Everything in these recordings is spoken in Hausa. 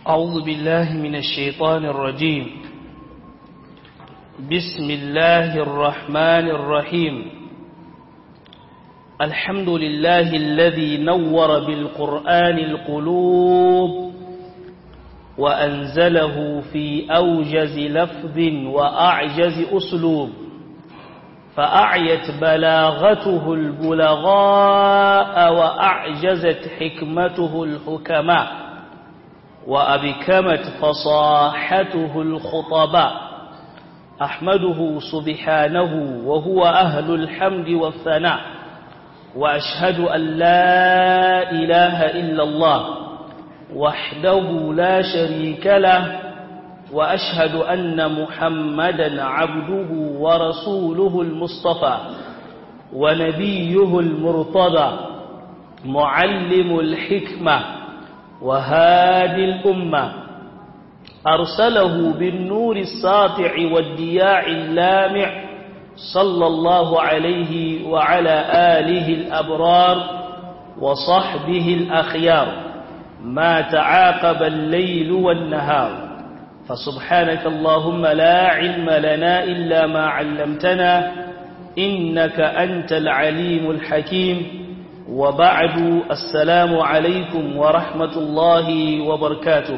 أعوذ بالله من الشيطان الرجيم بسم الله الرحمن الرحيم الحمد لله الذي نور بالقرآن القلوب وأنزله في أوجز لفظ وأعجز أسلوب فأعيت بلاغته البلغاء وأعجزت حكمته الحكماء وأبكمت فصاحته الخطباء أحمده سبحانه وهو أهل الحمد والثناء وأشهد أن لا إله إلا الله وحده لا شريك له وأشهد أن محمدا عبده ورسوله المصطفى ونبيه المرتضى معلم الحكمة وهادي الأمة أرسله بالنور الساطع والدياع اللامع صلى الله عليه وعلى آله الأبرار وصحبه الأخيار ما تعاقب الليل والنهار فسبحانك اللهم لا علم لنا إلا ما علمتنا إنك أنت العليم الحكيم وبعد السلام عليكم ورحمة الله وبركاته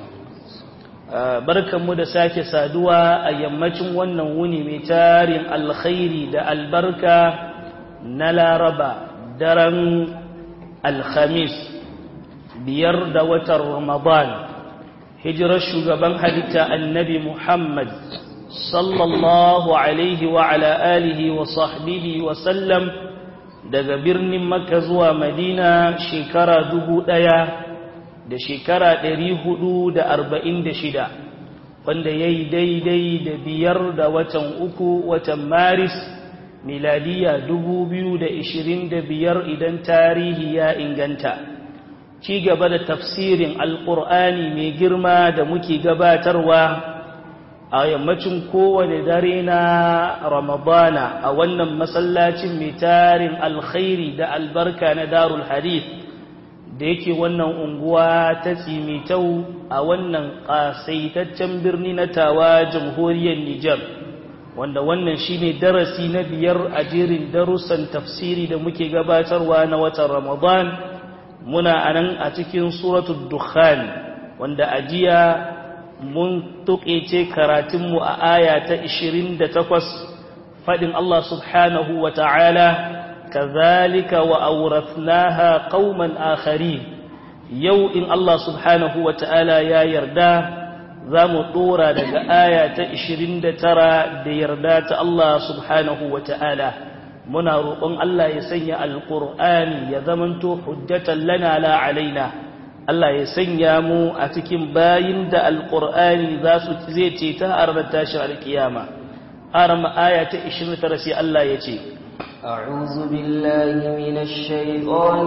barkanmu da sake saduwa a yammacin wannan wuni mai tarin alkhairi da albarka na laraba daren alhamis biyar da watan ramadan hijirar shugaban halitta annabi muhammad sallallahu alaihi wa ala alihi wa sahbihi wa sallam daga birnin makka zuwa madina shekara dubu ɗaya da shekara ɗari hudu da arba'in da shida wanda ya yi daidai da biyar da watan uku watan maris miladiya dubu biyu da ishirin da biyar idan tarihi ya inganta ci gaba da tafsirin alƙur'ani mai girma da muke gabatarwa a yammacin kowane dare na ramadana a wannan masallacin mai tarin alkhairi da albarka na darul hadith da yake wannan unguwa ta tsimitau a wannan ƙasaitaccen birni na tawa jamhuriyar Nijar wanda wannan shine darasi na biyar a jerin darussan tafsiri da muke gabatarwa na watan Ramadan muna anan a cikin suratul dukhan wanda a jiya mun tuƙece karatunmu a aya ta 28 faɗin Allah subhanahu wa ta'ala كذلك وأورثناها قوما آخرين يو إن الله سبحانه وتعالى يا يردا ذا مطورة دك آية إشرين ترى دي يردات الله سبحانه وتعالى منا روقون الله يسني القرآن يذمنتو حجة لنا لا علينا Allah ya sanya mu a cikin bayin da alƙur'ani za su zai ce ta arba tashin alkiyama. Arama aya ta 29 sai Allah ya ce, أعوذ بالله من الشيطان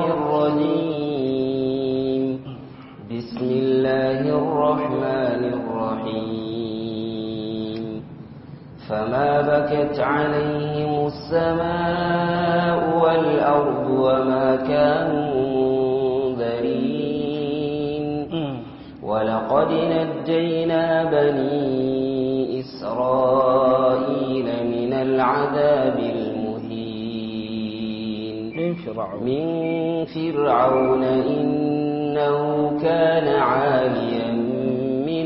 الرجيم بسم الله الرحمن الرحيم فما بكت عليهم السماء والأرض وما كانوا منذرين ولقد نجينا بني إسرائيل من العذاب من فرعون من فرعون إنه كان عاليا من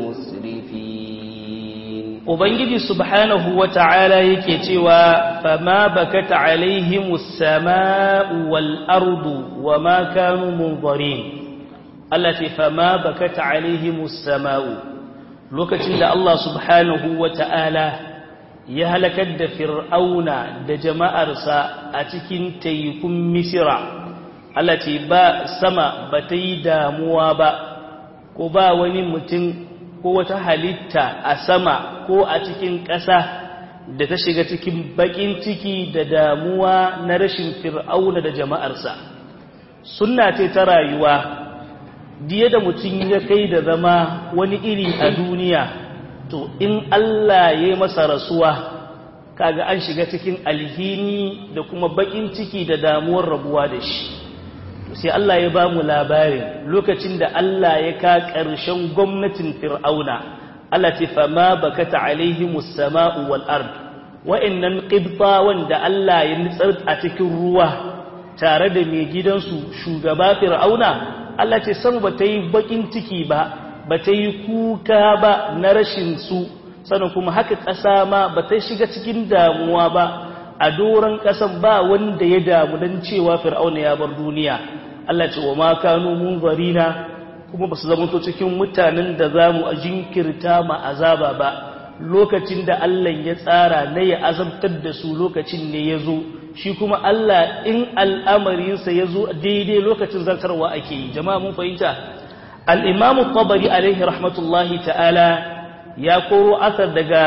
المسرفين Ubangiji subhanahu wa ta'ala yake cewa, Fama bakat alaihimus sama'u wal ardu wa ma kanu munzarin. Allah ce, Fama bakat alaihimus sama'u, lokacin da Allah subhanahu wa ta'ala ya halakar da fir'auna da jama'arsa a cikin taikun misira Allah ce ba sama ba ta yi damuwa ba ko ba wani mutum ko wata halitta a sama ko a cikin ƙasa da ta shiga cikin baƙin ciki da damuwa na rashin fir'auna da jama'arsa sunna ce ta rayuwa diye da mutum ya kai da zama wani iri a duniya to in Allah ya yi masa rasuwa kaga an shiga cikin alhini da kuma bakin ciki da damuwar rabuwa da shi sai Allah ya ba mu labarin lokacin da Allah ya ka ƙarshen gwamnatin fir'auna Allah ce fama bakata alaihimus sama'u wal ard wa'annan qibtawan da Allah ya nitsar a cikin ruwa tare da mai gidansu shugaba fir'auna Allah ce sama ba ta yi bakin ciki ba ba ta yi kuka ba na rashin su sannan kuma haka ƙasa ma ba ta shiga cikin damuwa ba a doron ƙasan ba wanda ya damu don cewa fir'auna ya bar duniya Allah ce wa ma kanu munzarina kuma ba su zamanto cikin mutanen da za mu jinkirta ma azaba ba lokacin da Allah ya tsara na ya azabtar da su lokacin ne ya zo shi kuma Allah in al'amarinsa ya zo daidai lokacin zartarwa ake yi jama'a mun fahimta al'imamu tabari alaihi rahmatullahi ta'ala ya koro asar daga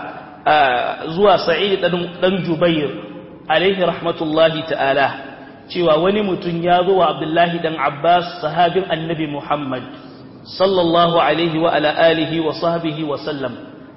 zuwa sa'id ɗan jubair alaihi rahmatullahi ta'ala cewa wani mutum ya zo wa abdullahi ɗan abbas sahabin annabi muhammad sallallahu alaihi wa ala alihi wa sahbihi wa sallam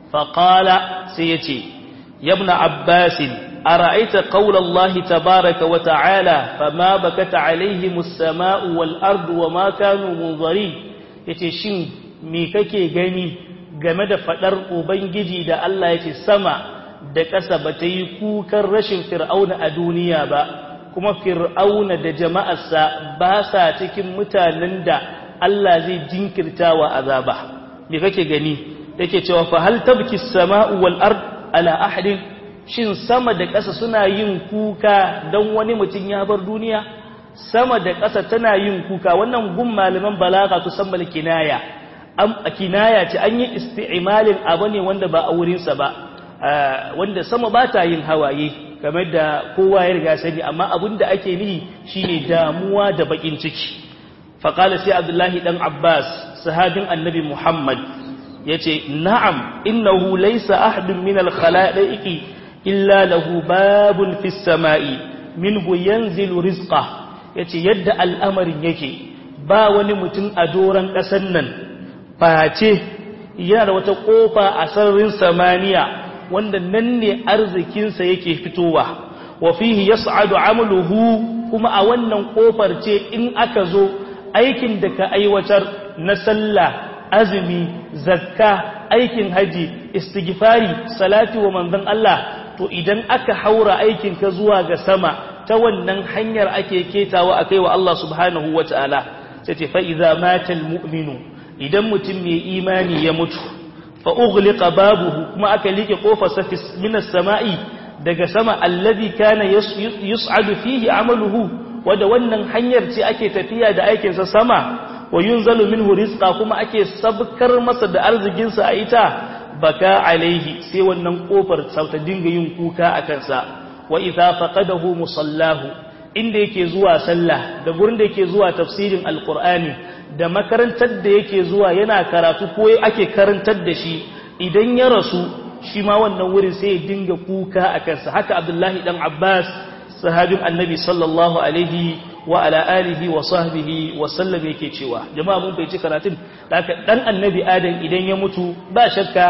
faƙala sai ya ce yabna abbasin أرأيت قول الله تبارك وتعالى فما بكت عليهم السماء والأرض وما كانوا منظرين يتشين ميككي غني game da faɗar Ubangiji da Allah ya ce sama da ƙasa ba ta yi kukan rashin fir'auna a duniya ba, kuma fir'auna da jama'arsa ba sa cikin mutanen da Allah zai jinkirta wa azaba. Me kake gani, yake cewa fa hal tabki sama'u wal ard ala ahadin shin sama da ƙasa suna yin kuka don wani mutum ya bar duniya sama da ƙasa tana yin kuka wannan gun malaman balaga su san kinaya a kinaya ce an yi isti'malin abu ne wanda ba a wurinsa ba wanda sama ba ta yin hawaye kamar da kowa ya riga sani amma abin da ake nihi shine damuwa da bakin ciki faƙala sai abdullahi ɗan abbas sahabin annabi muhammad ya ce na'am innahu laysa ahadun min al-khala'iqi illa lahu babun fis sama'i minhu yanzilu rizqa yace yadda al'amarin yake ba wani mutum a doran ƙasar nan face yana da wata kofa a sararin samaniya wanda nan ne arzikinsa yake fitowa wa fihi yas'adu amaluhu kuma a wannan kofar ce in aka zo aikin da ka aiwatar na sallah azumi zakka aikin haji istighfari salati wa manzon Allah to idan aka haura aikin ka zuwa ga sama ta wannan hanyar ake ketawa akai wa Allah subhanahu wataala sai ce fa idza mata almu'minu idan mutum mai imani ya mutu fa ughliqa babuhu kuma aka like kofarsa minas sama'i daga sama alladhi kana yus'adu fihi amaluhu wanda wannan hanyar ce ake tafiya da aikin sa sama wa yunzalu minhu rizqa kuma ake sabkar masa da arzikin sa a ita baka alaihi sai wannan kofar sauta dinga yin kuka a kansa wa idza faqadahu musallahu inda yake zuwa sallah da gurin da yake zuwa tafsirin alqur'ani da makarantar da yake zuwa yana karatu ko ake karantar da shi idan ya rasu shi ma wannan wurin sai ya dinga kuka a kansa haka abdullahi dan abbas sahabin annabi sallallahu alaihi wa ala alihi wa sahbihi wa sallam yake cewa jama'a mun bai ci karatun haka dan annabi adam idan ya mutu ba shakka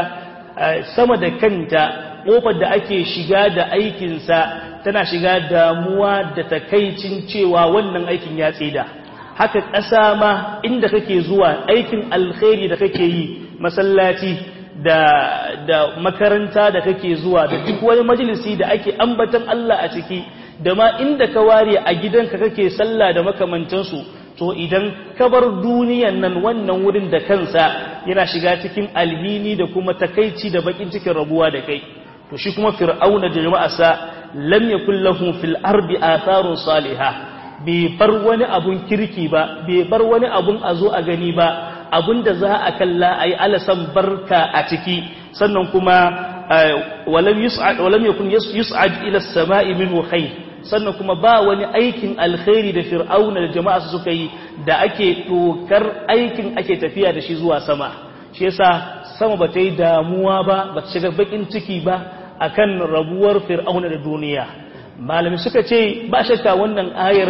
sama da kanta kofar da ake shiga da aikinsa tana shiga damuwa da takaicin cewa wannan aikin ya tsida haka ƙasa ma inda kake zuwa aikin alkhairi da kake yi masallaci da da makaranta da kake zuwa da duk wani majalisi da ake ambatan Allah a ciki da ma inda ka ware a gidanka kake sallah da makamantansu to idan ka bar duniyan nan wannan wurin da kansa yana shiga cikin alhini da kuma takaici da bakin cikin rabuwa da kai to shi kuma fir'auna da jama'arsa lam yakul lahum fil ardi atharun salihah bai bar wani abun kirki ba bai bar wani abun a zo a gani ba abun da za a kalla a yi alasan barka a ciki sannan kuma walam yakun yus'ad ila samai minhu khair sannan kuma ba wani aikin alkhairi da fir'auna da jama'a suka yi da ake dokar aikin ake tafiya da shi zuwa sama shi yasa sama ba ta yi damuwa ba ba ta shiga bakin ciki ba akan rabuwar fir'auna da duniya malami suka ce ba shakka wannan ayar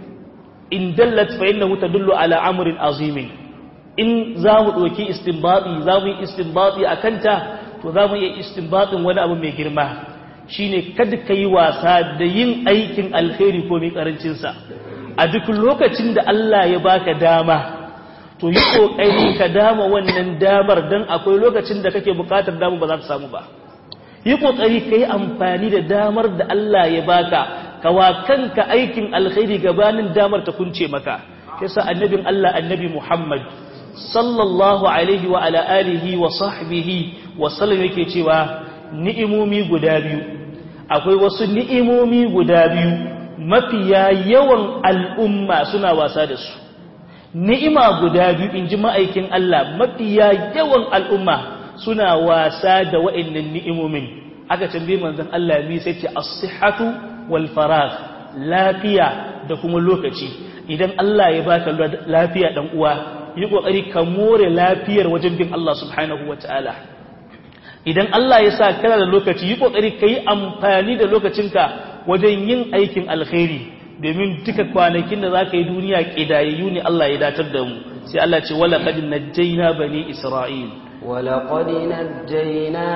in dallat fa innahu tadullu ala amrin azimin in za mu ɗauki istinbati za mu yi istinbati a kanta to za mu yi istinbatin wani abu mai girma shine kada ka yi wasa da yin aikin alkhairi ko mai karancinsa a duk lokacin da Allah ya baka dama to yi kokari ka dama wannan damar dan akwai lokacin da kake bukatar dama ba za ta samu ba yi kokari kai amfani da damar da Allah ya baka kawa kanka aikin alkhairi gabanin damar ta kunce maka yasa annabin Allah annabi Muhammad sallallahu alaihi wa ala alihi wa sahbihi wa sallam yake cewa ni'imomi guda biyu akwai wasu ni'imomi guda biyu mafiya yawan al'umma suna wasa da su ni'ima guda biyu in ji ma'aikin Allah mafiya yawan al'umma suna wasa da wa'annan ni'imomin aka tambaye manzon Allah mi sai ce as-sihhatu wal faragh lafiya da kuma lokaci idan Allah ya baka lafiya dan uwa yi kokari ka more lafiyar wajen bin Allah subhanahu wataala idan Allah ya sa kana da lokaci yi kokari kai amfani da lokacinka wajen yin aikin alkhairi domin duka kwanakin da zaka yi duniya kidayayyu ne Allah ya datar da mu sai Allah ce wala qad najjayna bani isra'il ولقد نجينا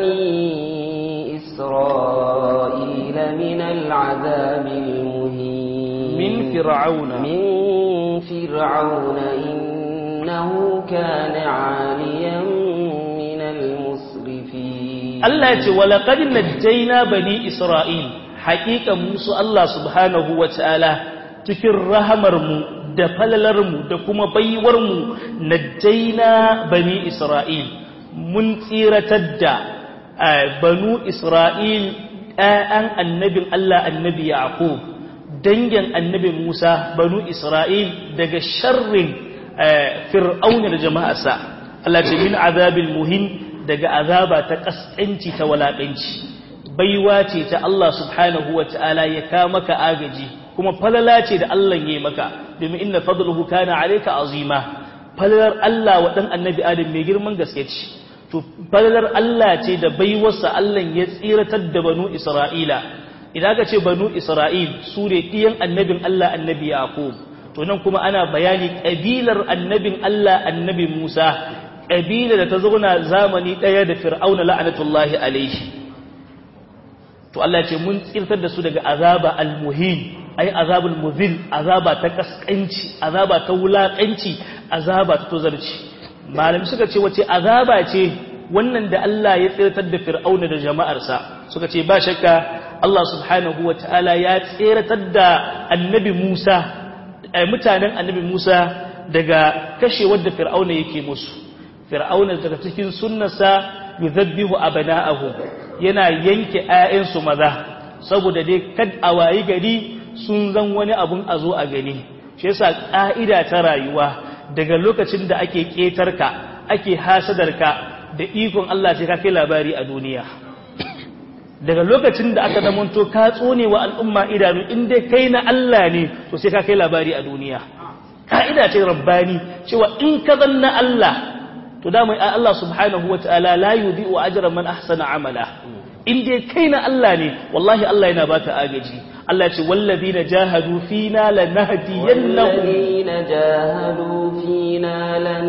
بني إسرائيل من العذاب المهين من فرعون من فرعون إنه كان عاليا من المسرفين Allah ce walaƙad najjayna bani Isra'il haƙiƙa musu Allah subhanahu wa ta'ala cikin rahamarmu da falalarmu da kuma baiwarmu najjayna bani Isra'il mun tsiratar da banu Isra'il ‘ya'yan annabin Allah annabi Yaqub dangin annabi Musa banu Isra'il daga sharrin fir'auna da jama'arsa Allah ce min azabil muhin daga azaba ta kaskanci ta walakanci baiwa ce ta Allah subhanahu wa ta'ala ya ka maka agaji kuma falala ce da Allah ya maka domin inna fadluhu kana alayka azima falalar Allah wa dan annabi Adam mai girman gaske ce to falalar Allah ce da baiwarsa Allah ya tsiratar da banu Isra'ila idan ka ce banu Isra'il su ne ɗiyan annabin Allah annabi Yaqub to nan kuma ana bayani ƙabilar annabin Allah annabi Musa ƙabila da ta zauna zamani ɗaya da fir'auna la'anatullahi alaihi to Allah ce mun tsirtar da su daga azaba almuhin ai azabul muzil azaba ta kaskanci azaba ta wulakanci azaba ta tozarci malami suka ce wace azaba ce wannan da Allah ya tsirtar da fir'auna da jama'arsa suka ce ba shakka Allah subhanahu wataala ya tsiratar da annabi Musa mutanen annabi Musa daga kashewar da fir'auna yake musu fir'auna daga cikin sunnarsa yuzabbihu abana'ahu yana yanke ƴaƴansu maza saboda dai kad a wayi gari sun zan wani abun a zo a gani shi yasa ƙa'ida ta rayuwa daga lokacin da ake ƙetarka ake hasadarka da ikon Allah sai ka kai labari a duniya daga lokacin da aka zamanto ka tsone wa al'umma idanu in dai kai na Allah ne to sai ka kai labari a duniya ka'ida ce rabbani cewa in ka zanna Allah to da mai Allah subhanahu wataala la yudhi'u ajra man ahsana amala in dai kai na Allah ne wallahi Allah yana baka agaji Allah ce wallazina jahadu fina lanahdiyannahum والذين جاهدوا فينا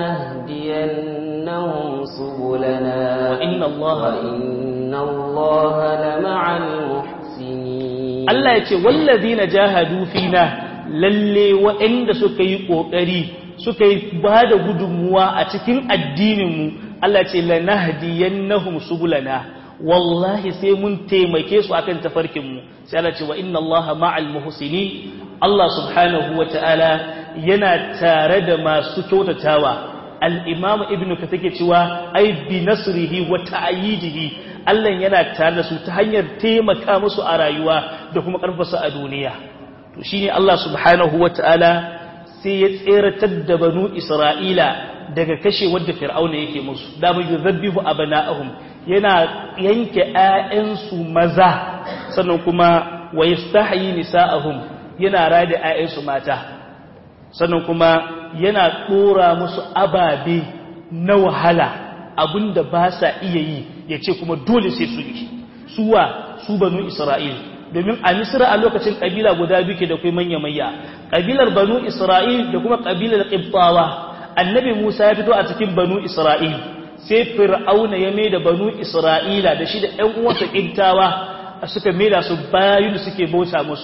لنهدينهم سبلنا وإن الله وإن الله لمع المحسنين Allah ya ce wallazina jahadu fina lalle waɗanda suka yi ƙoƙari suka yi ba da gudunmuwa a cikin addininmu Allah ce lanahdiyannahum subulana wallahi sai mun taimake su akan tafarkinmu sai Allah ce wa inna Allaha ma'al muhsinin Allah subhanahu wa ta'ala yana tare da masu kyautatawa al-Imam Ibn Kathir ke cewa ai bi nasrihi wa ta'yidihi Allah yana tare da su ta hanyar taimaka musu a rayuwa da kuma karfasa a duniya to shine Allah subhanahu wa ta'ala sai ya tseratar da banu Isra'ila daga kashe wadda Fir'auna yake musu da mu yuzabbihu abana'ahum yana yanke ‘ya'yansu maza sannan kuma wa yastahyi nisa'ahum yana rada ‘ya'yansu mata sannan kuma yana ɗora musu ababe na wahala abinda ba sa iya yi ya ce kuma dole sai su yi suwa su banu isra'il domin a misira a lokacin ƙabila guda biyu ke da kai manya-manya ƙabilar banu isra'il da kuma ƙabilar ƙibtawa annabi musa ya fito a cikin banu isra'il sai fir'auna ya mai da banu isra'ila da shi da ‘yan uwansa ƙintawa suka mai da su bayu da suke bauta musu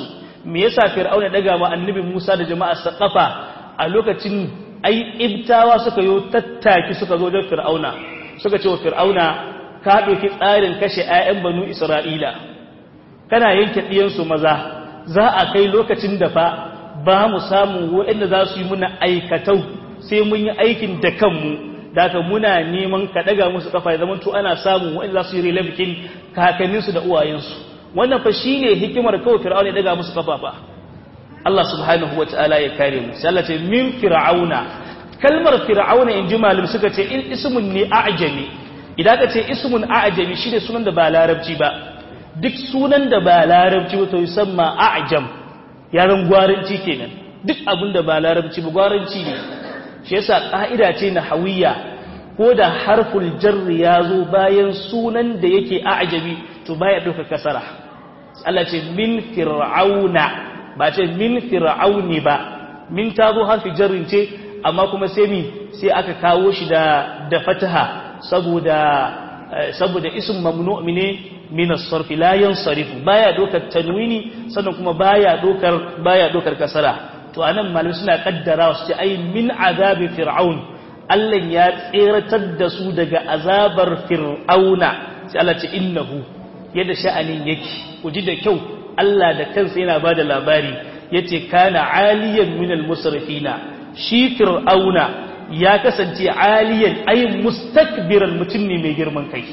me yasa fir'auna daga ma annabi Musa da jama'ar sa kafa a lokacin ai ibtawa suka yo tattaki suka zo wajen fir'auna suka ce wa fir'auna ka ɗauki tsarin kashe 'ya'yan banu isra'ila kana yanke ɗiyansu maza za a kai lokacin da fa ba mu samu waɗanda za su yi muna aikatau sai mun yi aikin da kanmu da ka muna neman ka ɗaga musu kafa ya zamanto ana samun waɗanda za su yi relabikin kakanninsu da uwayensu wannan fa shi ne hikimar kawai fir'auna ya ɗaga musu kafa fa Allah subhanahu wa ta'ala ya kare mu sai Allah ce min fir'auna kalmar fir'auna in ji malam suka ce in ismun ne a'jami idan ka ce ismun a'jami shine sunan da ba larabci ba duk sunan da ba larabci ba to yusamma a'jam yaran gwaranci kenan duk abin da ba larabci ba gwaranci ne shi yasa ka'ida ce na hawiya ko da harful jarri ya zo bayan sunan da yake a'jami to baya dauka kasara Allah ce min fir'auna ba ce min fir'auni ba min ta zo harfi jarrin ce amma kuma sai mi sai aka kawo shi da da fataha saboda saboda ism mamnu' ne min as-sarf la yansarif baya dokar tanwini sannan kuma baya dokar baya dokar kasara to anan malamai suna kaddara su ce ai min azabi fir'aun Allah ya tseratar da su daga azabar fir'auna sai Allah ce innahu yadda sha'anin yake ku ji da kyau Allah da kansa yana bada labari yace kana aliyan minal musrifina shi fir'auna ya kasance aliyan ay mustakbiran mutum ne mai girman kai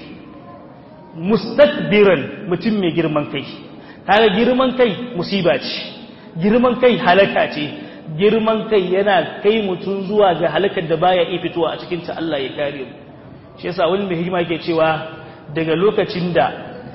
mustakbiran mutum mai girman kai kaga girman kai musiba ce girman kai halaka ce girman kai yana kai mutum zuwa ga halakar da baya iya fitowa a cikin ta Allah ya kare mu shi yasa wani mai hikima yake cewa daga lokacin da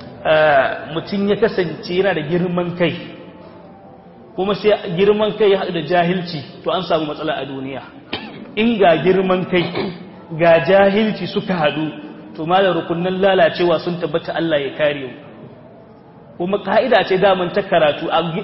mutum ya kasance yana da girman kai kuma sai girman kai ya haɗu da jahilci to an samu matsala a duniya in ga girman kai ga jahilci suka haɗu to malar rukunin lalacewa sun tabbata Allah ya kare mu kuma ka'ida ce daman ta karatu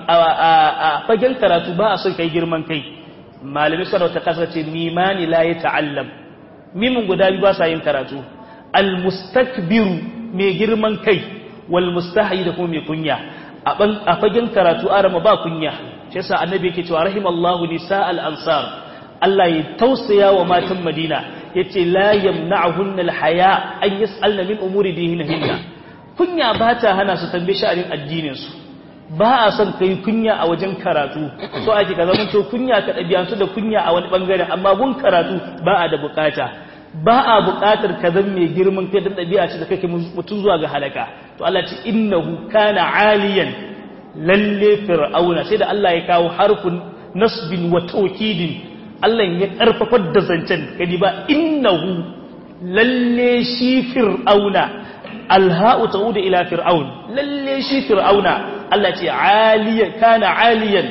a fagen karatu ba a son kai girman kai malami sarau ta kasance mimani la ya ta'allam mimin guda biyu ba sa yin karatu almustakbiru mai girman kai wal mustahi da kuma mai kunya a fagen karatu arama ba kunya shi yasa annabi yake cewa rahimallahu nisa al ansar Allah ya tausaya wa matan Madina yace la yamna'uhunna al haya an yas'alna min umuri dinihinna kunya ba ta hana su tambaye sha'anin addinin su ba a son kai kunya a wajen karatu so ake ka zama to kunya ka dabi'antu da kunya a wani bangaren amma gun karatu ba a da bukata ba a buƙatar ka zan mai girman kai don ɗabi'a ce da kake mutum zuwa ga halaka to Allah ce innahu kana aliyan lalle fir'auna sai da Allah ya kawo harfin nasbin wa tawkidin Allah ya karfafar da zancen kadi ba innahu lalle shi fir'auna alha'u ta'udu ila fir'aun lalle shi fir'auna Allah ce aliyan kana aliyan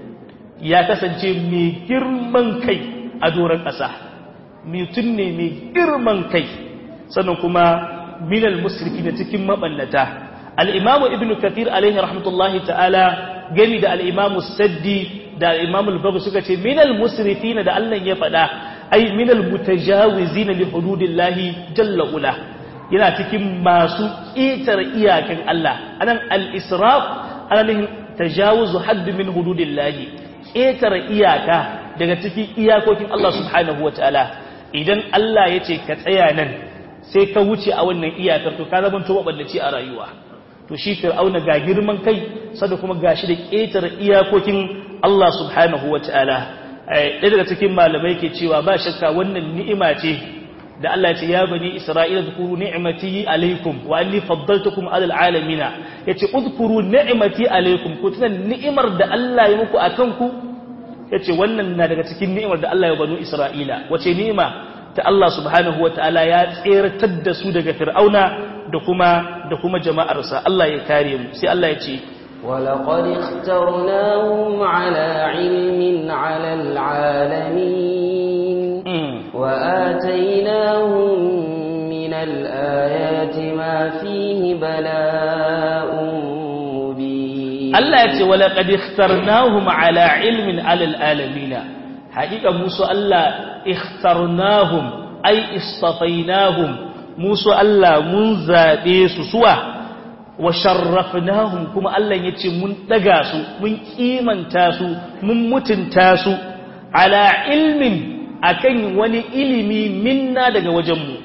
ya kasance mai girman kai a doron ƙasa mutum ne mai girman kai sannan kuma minal musriki na cikin mabannata al'imamu ibn kathir alaihi rahmatullahi ta'ala gami da al'imamu saddi da al'imamu albabu suka ce minal musrifi da allah ya faɗa ai minal mutajawizi na li hududillahi jalla ula yana cikin masu ƙetar iyakan allah anan al-israf ana nihin tajawuzu haddu min hududillahi ƙetar iyaka daga cikin iyakokin allah subhanahu wa ta'ala idan Allah ya ce ka tsaya nan sai ka wuce a wannan iyakar to ka zama to maballaci a rayuwa to shi fir'auna ga girman kai sada kuma gashi da ƙetare iyakokin Allah subhanahu wataala ɗaya daga cikin malamai ke cewa ba shakka wannan ni'ima ce da Allah ya ce ya bani Isra'ila zkuru ni'mati alaikum wa anni faddaltukum alal alamina yace udkuru ni'mati alaikum ku tuna ni'imar da Allah ya muku akan ku ya ce wannan na daga cikin ni'imar da Allah ya banu Isra'ila wace ni'ima ta Allah subhanahu wa ta'ala ya tseratar da su daga fir'auna da kuma da kuma jama'arsa Allah ya kare mu sai Allah ya ce ولقد اخترناهم على علم على العالمين وآتيناهم من الآيات ما فيه بلاء Allah ya ce wala qad ikhtarnahum ala ilmin alal alamina haƙiƙa musu Allah ikhtarnahum ay istafainahum musu Allah mun zabe su suwa wa sharrafnahum kuma Allah ya ce mun daga su mun kimanta su mun mutunta su ala ilmin akan wani ilimi minna daga wajenmu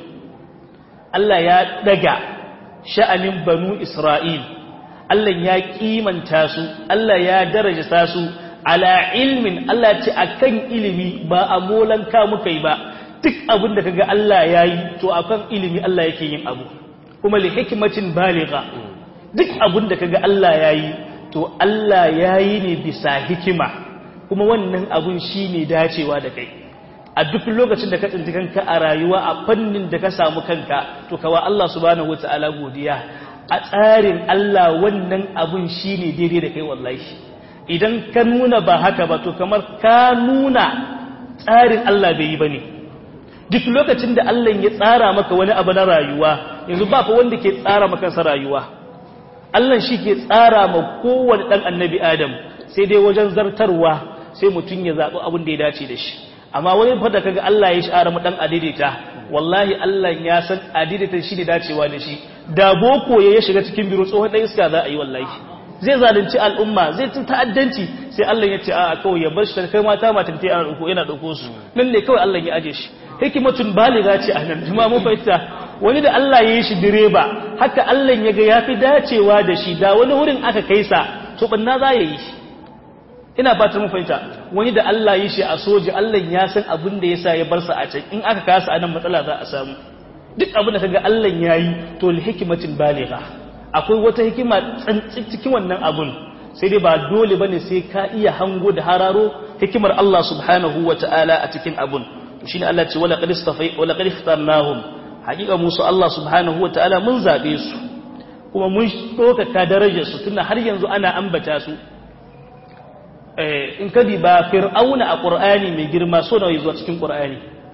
Allah ya daga sha'anin banu Isra'il Allah ya kimanta su Allah ya daraja su ala ilmin Allah ce akan ilimi ba a molanka muka yi ba duk abin da kaga Allah ya yi to akan ilimi Allah yake yin abu kuma li hikmatin baligha duk abin da kaga Allah ya yi to Allah ya yi ne bisa hikima kuma wannan abun shine dacewa da kai a duk lokacin da ka tsinci kanka a rayuwa a fannin da ka samu kanka to kawa Allah subhanahu wataala godiya a tsarin Allah wannan abun shine daidai da kai wallahi idan ka nuna ba haka ba to kamar ka nuna tsarin Allah bai yi bane duk lokacin da Allah ya tsara maka wani abu na rayuwa yanzu ba fa wanda ke tsara maka sa rayuwa Allah shi ke tsara ma kowane dan annabi Adam sai dai wajen zartarwa sai mutum ya zaɓi abin da ya dace da shi amma wani fada kaga Allah ya shara mu dan adidita wallahi Allah ya san adidita shi ne dacewa da shi da boko ya shiga cikin biro tsohon dan iska za a yi wallahi zai zalunci al'umma zai ci ta'addanci sai Allah ya ce a kawai ya bar shi kai mata matan ta yana dauko yana dauko su nan ne kawai Allah ya aje shi hikimatun baliga ce a nan jama'a mun fahimta wani da Allah ya yi shi direba haka Allah ya ga yafi dacewa da shi da wani wurin aka kai sa to banna za ya yi shi ina ba ta mun fahimta wani da Allah yi shi a soji Allah ya san abin da yasa ya bar sa a can in aka kasa anan matsala za a samu duk abin da kaga Allah ya yi to li hikmatin baligha akwai wata hikima tsantsi cikin wannan abun sai dai ba dole bane sai ka iya hango da hararo hikimar Allah subhanahu wataala a cikin abun to shine Allah ce wala qad istafai wala qad ikhtarnahum hakika musu Allah subhanahu wataala mun zabe su kuma mun doka ka darajar su tunda har yanzu ana ambata su in ka ba fir'auna a ƙur'ani mai girma so nawa zuwa cikin ƙur'ani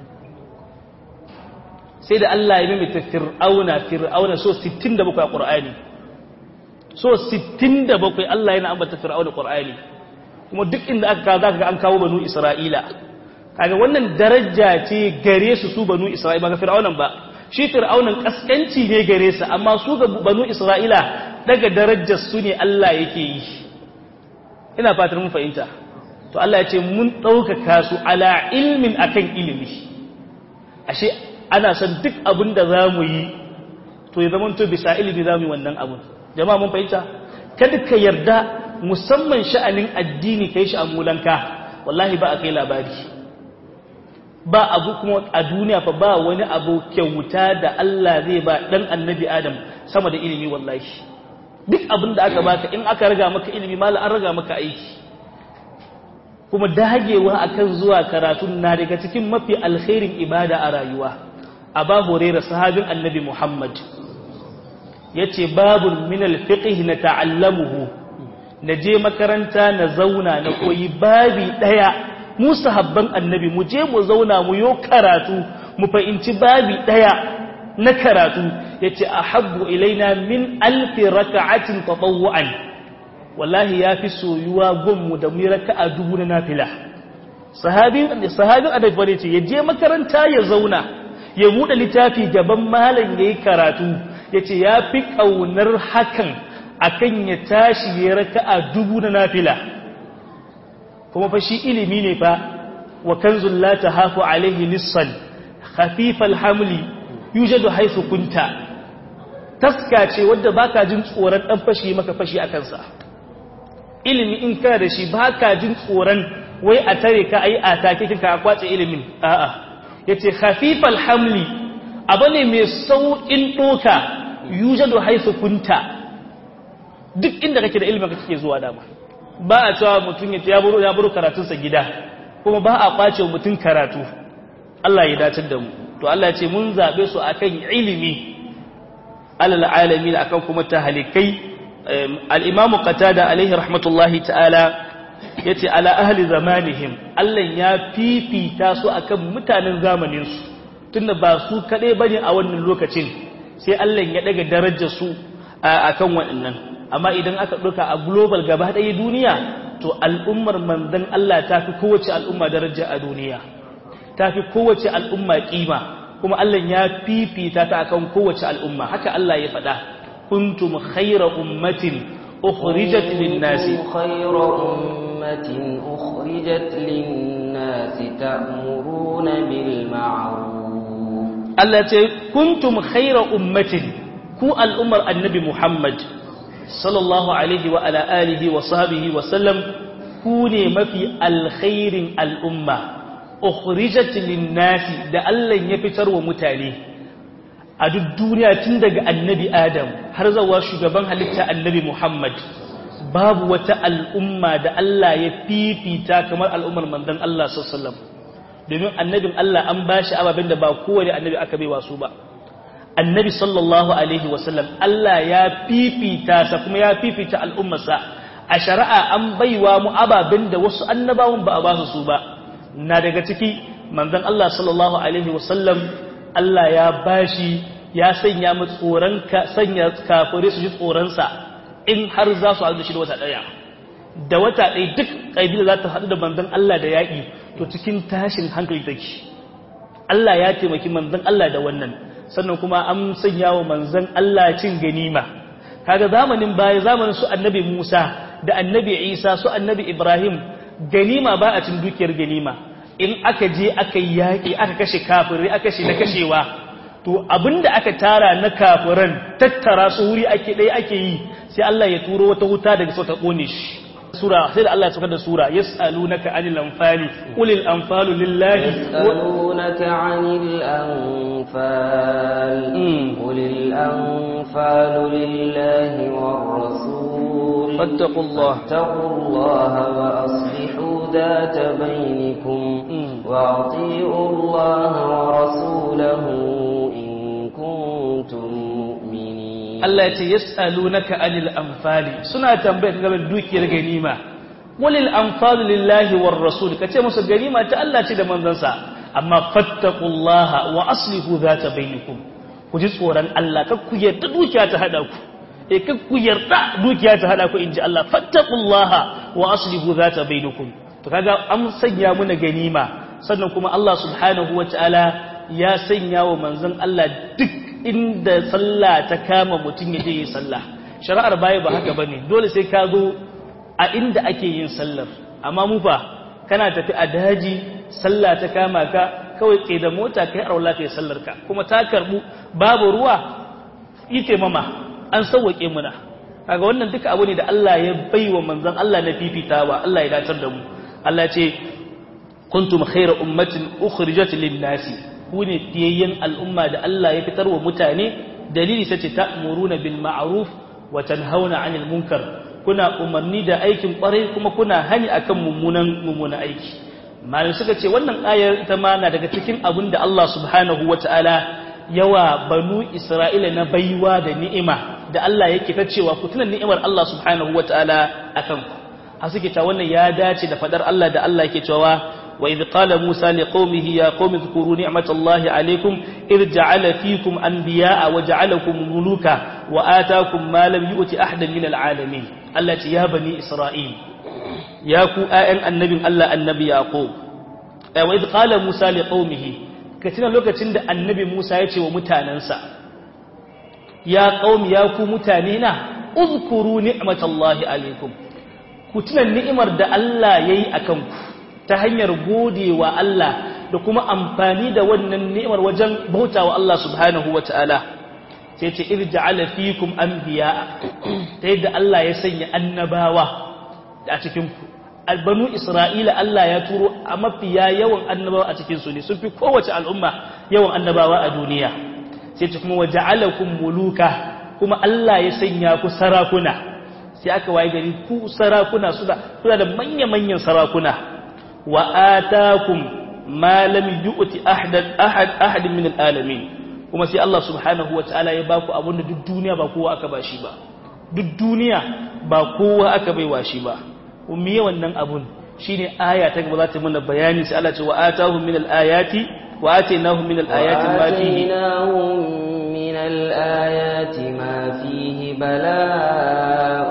sai da Allah ya mimita fir'auna fir'auna so 67 a ƙur'ani so 67 Allah yana ambata fir'auna ƙur'ani kuma duk inda aka kawo zaka ga an kawo banu Isra'ila kaga wannan daraja ce gare su su banu Isra'ila ba ga fir'aunan ba shi fir'aunan kaskanci ne gare su amma su ga banu Isra'ila daga darajar su ne Allah yake yi ina fatar mun fahimta to Allah ya ce mun ɗaukaka su ala ilmin akan ilimi ashe ana son duk abin da za mu yi to ya zama to bisa ilimi za mu yi wannan abun jama'a mun fahimta kada ka yarda musamman sha'anin addini kai shi a mulanka wallahi ba a kai labari ba abu kuma a duniya fa ba wani abu kyauta da Allah zai ba dan annabi Adam sama da ilimi wallahi duk abin da aka baka in aka raga maka ilimi mala an raga maka aiki kuma dagewa akan zuwa karatu na daga cikin mafi alkhairin ibada a rayuwa aba hurairah sahabin annabi muhammad yace babun min alfiqh na ta'allamuhu naje makaranta na zauna na koyi babi daya mu sahabban annabi mu je mu zauna mu yo karatu mu fahimci babi daya na karatu yace ahabbu ilaina min alfi raka'atin tatawwu'an wallahi yafi soyuwa gunmu da mu raka'a dubu na nafila sahabi sahabin annabi bane ce yaje makaranta ya zauna ya bude littafi gaban malam yayi karatu yace yafi kaunar hakan akan ya tashi ya raka'a dubu na nafila kuma fa shi ilimi ne fa wa kanzul la tahafu alaihi lissan khafifal hamli yujadu haythu kunta taska ce wadda baka jin tsoron dan fashi maka fashi akan sa ilimi in ka da shi baka jin tsoron wai a tare ka ayi atake kinka a kwace ilimin a'a yace khafifal hamli abane mai saukin doka yujadu haythu kunta duk inda kake da ilimin kake zuwa dama ba a cewa mutum ya buru ya buru karatunsa gida kuma ba a kwace mutum karatu Allah ya dace da mu to Allah ya ce mun zabe su akan ilimi alal alamin akan kuma tahalikai al-imam qatada alaihi rahmatullahi ta'ala yace ala ahli zamanihim Allah ya fifita su akan mutanen zamanin su tunda ba su kadai bane a wannan lokacin sai Allah ya daga darajar su akan waɗannan amma idan aka ɗauka a global gaba ɗaya duniya to al'ummar manzan Allah ta fi kowace al'umma daraja a duniya ta fi kowace al'umma ƙima kuma Allah ya fifita ta akan kowace al'umma haka Allah ya faɗa kuntum khayra ummatin ukhrijat lin-nasi خير أمة أخرجت للناس تأمرون بالمعروف Allah ce kuntum khayra ummatin ku al'ummar annabi Muhammad sallallahu alaihi wa ala alihi wa sahbihi wa sallam ku ne mafi alkhairin al'umma ukhrijat lin-nasi da Allah ya fitar wa mutane a duk duniya tun daga annabi Adam har zawa shugaban halitta annabi Muhammad babu wata al'umma da Allah ya fifita kamar al'ummar manzon Allah sallallahu alaihi wasallam domin annabin Allah an bashi ababen da ba kowane annabi aka bai wasu ba annabi sallallahu alaihi wasallam Allah ya fifita sa kuma ya fifita al'ummarsa a shari'a an baiwa mu ababen da wasu annabawan ba a ba su ba na daga ciki manzon Allah sallallahu alaihi wasallam Allah ya bashi ya sanya mu tsoron ka sanya kafire su ji tsoron sa in har za su haɗu da shi da wata ɗaya da wata ɗaya duk ƙabila za ta haɗu da manzon Allah da yaƙi to cikin tashin hankali take Allah ya taimaki manzon Allah da wannan sannan kuma an sanya wa manzon Allah cin ganima kaga zamanin baya zamanin su annabi Musa da annabi Isa su annabi Ibrahim ganima ba a cin dukiyar ganima in aka je aka yi yaƙi aka kashe kafirai aka kashe na kashewa to abinda aka tara na kafiran tattara su wuri ake ɗaya ake yi sai Allah ya turo wata wuta daga sau ta ƙone shi sura sai da Allah ya saukar da sura yas'alunaka anil anfali qulil anfalu lillahi يسألونك عن الأنفال قل الأنفال لله والرسول فاتقوا الله فاتقوا الله وأصلحوا ذات بينكم وأطيعوا الله ورسوله إن كنتم مؤمنين Allah ya ce yas'alunaka anil anfali suna tambayar game da dukiyar ganima walil anfalu lillahi war rasul kace musu ganima ta Allah ce da manzansa amma fattaqullaha wa aslihu zata bainakum ku ji tsoron Allah kar ku yarda dukiya ta hada ku eh kar ku yarda dukiya ta hada ku inji Allah fattaqullaha wa aslihu zata bainakum to kaga an sanya muna ganima sannan kuma Allah subhanahu wataala ya sanya wa manzon Allah duk inda sallah ta kama mutum ya je yi sallah shari'ar baya ba haka bane dole sai ka zo a inda ake yin sallar amma mu fa kana tafi a daji sallah ta kama ka kawai tsaye da mota kai arwala kai sallar ka kuma ta karbu babu ruwa ite mama an sauwake muna kaga wannan duka abu ne da Allah ya baiwa manzon Allah na fifitawa Allah ya datar da mu Allah ya ce kuntum khayra ummatin ukhrijat lin-nasi ku ne fiyayyen al'umma da Allah ya fitar wa mutane dalili sace ta'muruna bil ma'ruf wa tanhauna 'anil munkar kuna umarni da aikin kwarai kuma kuna hani akan mummunan mummunan aiki malai suka ce wannan ayar ita ma na daga cikin abin da Allah subhanahu wata'ala yawa banu Isra'ila na baiwa da ni'ima da Allah yake ta cewa ku tuna ni'imar Allah subhanahu wata'ala akan ku a suke ta wannan ya dace da fadar Allah da Allah yake cewa وإذ قال موسى لقومه يا قوم اذكروا نعمة الله عليكم إذ جعل فيكم أنبياء وجعلكم ملوكا وآتاكم ما لم يؤت أحدا من العالمين التي يا بني إسرائيل يا كو آئن النبي الله النبي يعقوب وإذ قال موسى لقومه كتنا لوكا تند النبي موسى يتي ومتاننسا يا قوم يا كو متانينا اذكروا نعمة الله عليكم كتنا النعمر دا الله يي أكمكم ta hanyar gode wa Allah da kuma amfani da wannan ni'imar wajen bauta wa Allah subhanahu wa ta'ala sai ce irja'ala fikum anbiya ta yadda Allah ya sanya annabawa a cikin ku albanu Isra'ila Allah ya turo a mafiya yawan annabawa a cikin su ne sun fi kowace al'umma yawan annabawa a duniya sai ce kuma waja'alakum muluka kuma Allah ya sanya ku sarakuna sai aka waye gari ku sarakuna suna da manya-manyan sarakuna wa atakum ma lam yu'ti ahadan ahad ahad min alalamin kuma sai Allah subhanahu wataala ya baku abinda duk duniya ba kowa aka bashi ba duk duniya ba kowa aka baiwa shi ba ummiye wannan abun shine aya ta gaba za ta mana bayani sai Allah ce wa atahum min alayati wa atainahum min alayati ma fihi من الآيات ما فيه بلاء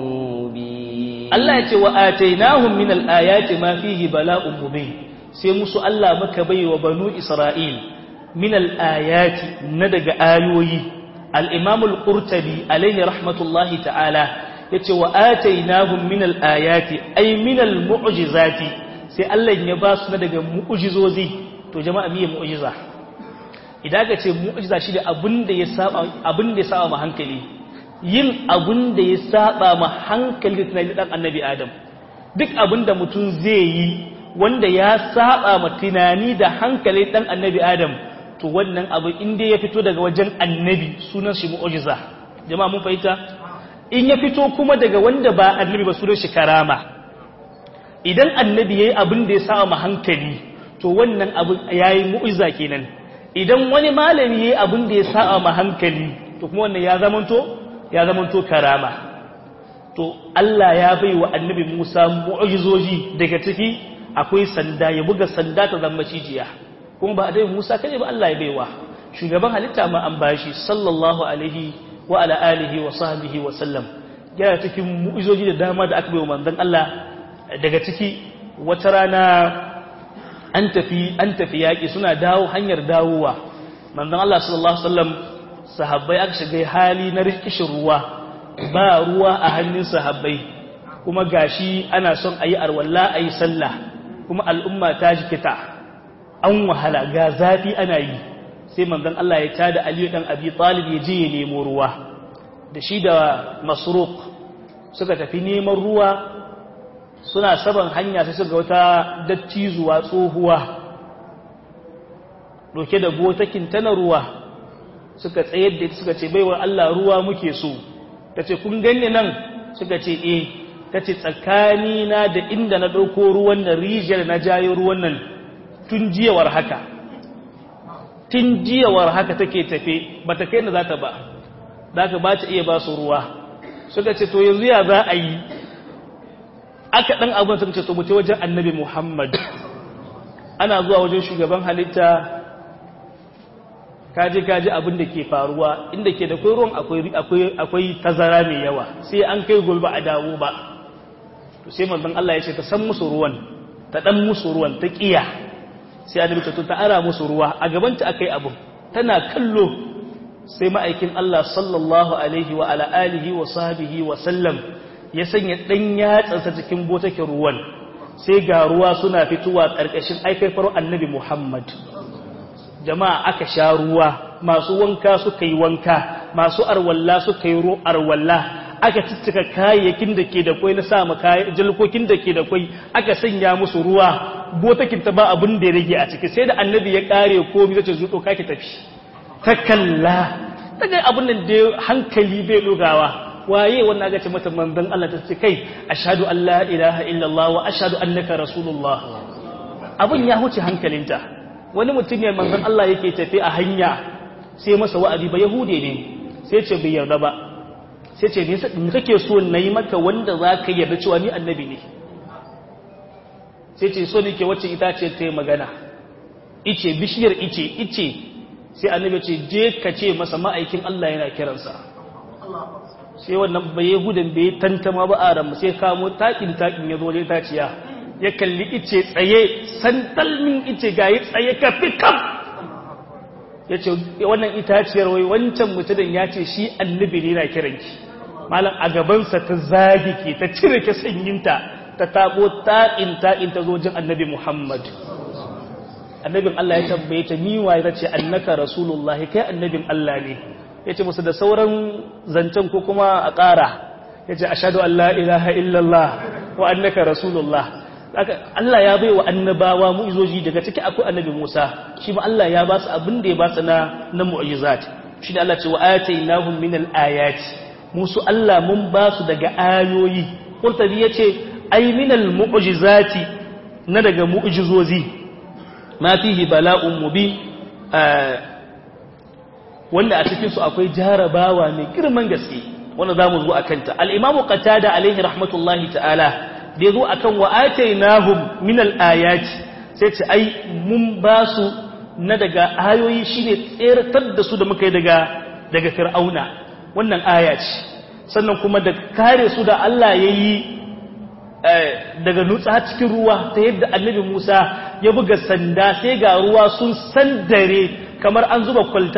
مبين Allah ya ce wa atainahum min al-ayati ma fihi bala'un mubin sai musu Allah maka baiwa banu Isra'il min al-ayati na daga ayoyi al-imam al-qurtubi alaihi rahmatullahi ta'ala yace wa atainahum min al-ayati ay min al-mu'jizati sai Allah ya ba su daga mu'jizozi to jama'a miye mu'jiza idan ka ce mu'jiza shi da abinda ya saba abinda ya saba ma hankali yin abinda ya saba ma hankali da tunanin dan annabi adam duk abinda mutum zai yi wanda ya saba ma tunani da hankali dan annabi adam to wannan abu inda ya fito daga wajen annabi sunan shi mu'jiza jama'a mun fahimta in ya fito kuma daga wanda ba annabi ba sunan shi karama idan annabi yayi abin da ya saba ma hankali to wannan abu yayi mu'jiza kenan idan wani malami yayi abin da ya saba ma hankali to kuma wannan ya zamanto ya zamanto karama to Allah ya bai wa annabi Musa mu'jizoji daga ciki akwai sanda ya buga sanda ta zama cijiya kuma ba annabi Musa kaje ba Allah ya baiwa shugaban halitta ma an bashi sallallahu alaihi wa ala alihi wa sahbihi wa sallam yana cikin mu'jizoji da dama da aka bai wa manzon Allah daga ciki wata rana an tafi an tafi yaki suna dawo hanyar dawowa manzon Allah sallallahu alaihi wasallam sahabbai aka shiga hali na rikishin ruwa ba ruwa a hannun sahabbai kuma gashi ana son ayi arwalla ayi sallah kuma al'umma ta jikita an wahala ga zafi ana yi sai manzon Allah ya tada Aliyu dan Abi Talib ya je ya nemo ruwa da shi da Masruq suka tafi neman ruwa suna saban hanya sai suka wata dattizuwa tsohuwa doke da botakin ta na ruwa suka tsayar da suka ce baiwar Allah ruwa muke so tace kun ganni nan suka ce eh tace tsakani na da inda na dauko ruwan nan rijiyar na jayo ruwan nan tun jiyawar haka tun jiyawar haka take tafe bata kai na zata ba zaka ba ta iya ba su ruwa suka ce to yanzu ya za a yi aka dan abin suka ce to mutai wajen annabi Muhammad ana zuwa wajen shugaban halitta kaje kaje abin da ke faruwa inda ke da kai ruwan akwai akwai akwai tazara mai yawa sai an kai gulba a dawo ba to sai manzon Allah ya ce ta san musu ruwan ta dan musu ruwan ta kiya sai annabi ta ta ara musu ruwa a gaban ta akai abu tana kallo sai ma'aikin Allah sallallahu alaihi wa ala alihi wa sahbihi wa sallam ya sanya dan yatsansa cikin botakin ruwan sai ga ruwa suna fitowa karkashin aikafar annabi Muhammad jama'a aka sha ruwa masu wanka suka yi wanka masu arwalla suka yi arwalla aka ciccika kayayyakin da ke da kwai na sa maka jalkokin da ke da kwai aka sanya musu ruwa botakin ta ba abin da ya rage a ciki sai da annabi ya kare komai zace zuto kake tafi ta kalla daga abin nan da hankali bai dogawa waye wannan aka ce mata manzon Allah ta ce kai ashhadu an la ilaha illallah wa ashhadu annaka rasulullah abin ya huce hankalinta wani mutum ne manzon Allah yake tafi a hanya sai masa wa'azi ba yahude ne sai ce bai yarda ba sai ce me kake so nayi maka wanda zaka yarda cewa ni annabi ne sai ce so nake wacce ita ce ta magana ice bishiyar ice ice sai annabi ce je ka ce masa ma'aikin Allah yana kiransa sai wannan bai yahudan bai tantama ba a ramu sai kamo takin takin ya zo wajen taciya ya kalli ice tsaye sandalmin ice ga yi tsaye ka fi kam ya ce wannan itaciyar wai wancan mutumin ya ce shi annabi ne na kiranki malam a gabansa ta zagi ke ta cire ke sanyinta ta tabo ta'in ta'in ta zojin annabi muhammad annabin allah ya tambaye ta niwa ya ce annaka rasulullahi kai annabin allah ne ya ce musu da sauran zancen ko kuma a ƙara ya ce ashadu an la ilaha illallah wa annaka rasulullah Allah ya bai wa annabawa mu'izoji daga ciki akwai annabi Musa shi ma Allah ya ba su abin da ya ba su na na mu'jizat shi da Allah ce wa atainahum min al-ayat musu Allah mun ba su daga ayoyi Qurtubi yace ay min al-mu'jizati na daga mu'jizozi ma fihi bala'un mubin wanda a cikin su akwai jarabawa mai girman gaske wanda zamu zo akanta al-imamu qatada alaihi rahmatullahi ta'ala da ya zo a kan wa'atai nahum minal ayati sai ce ai mun ba su na daga ayoyi shi ne tseratar da su da muka yi daga fir'auna wannan aya ce sannan kuma da kare su da Allah ya yi daga nutsa cikin ruwa ta yadda annabi Musa ya buga sanda sai ga ruwa sun sandare kamar an zuba kwalta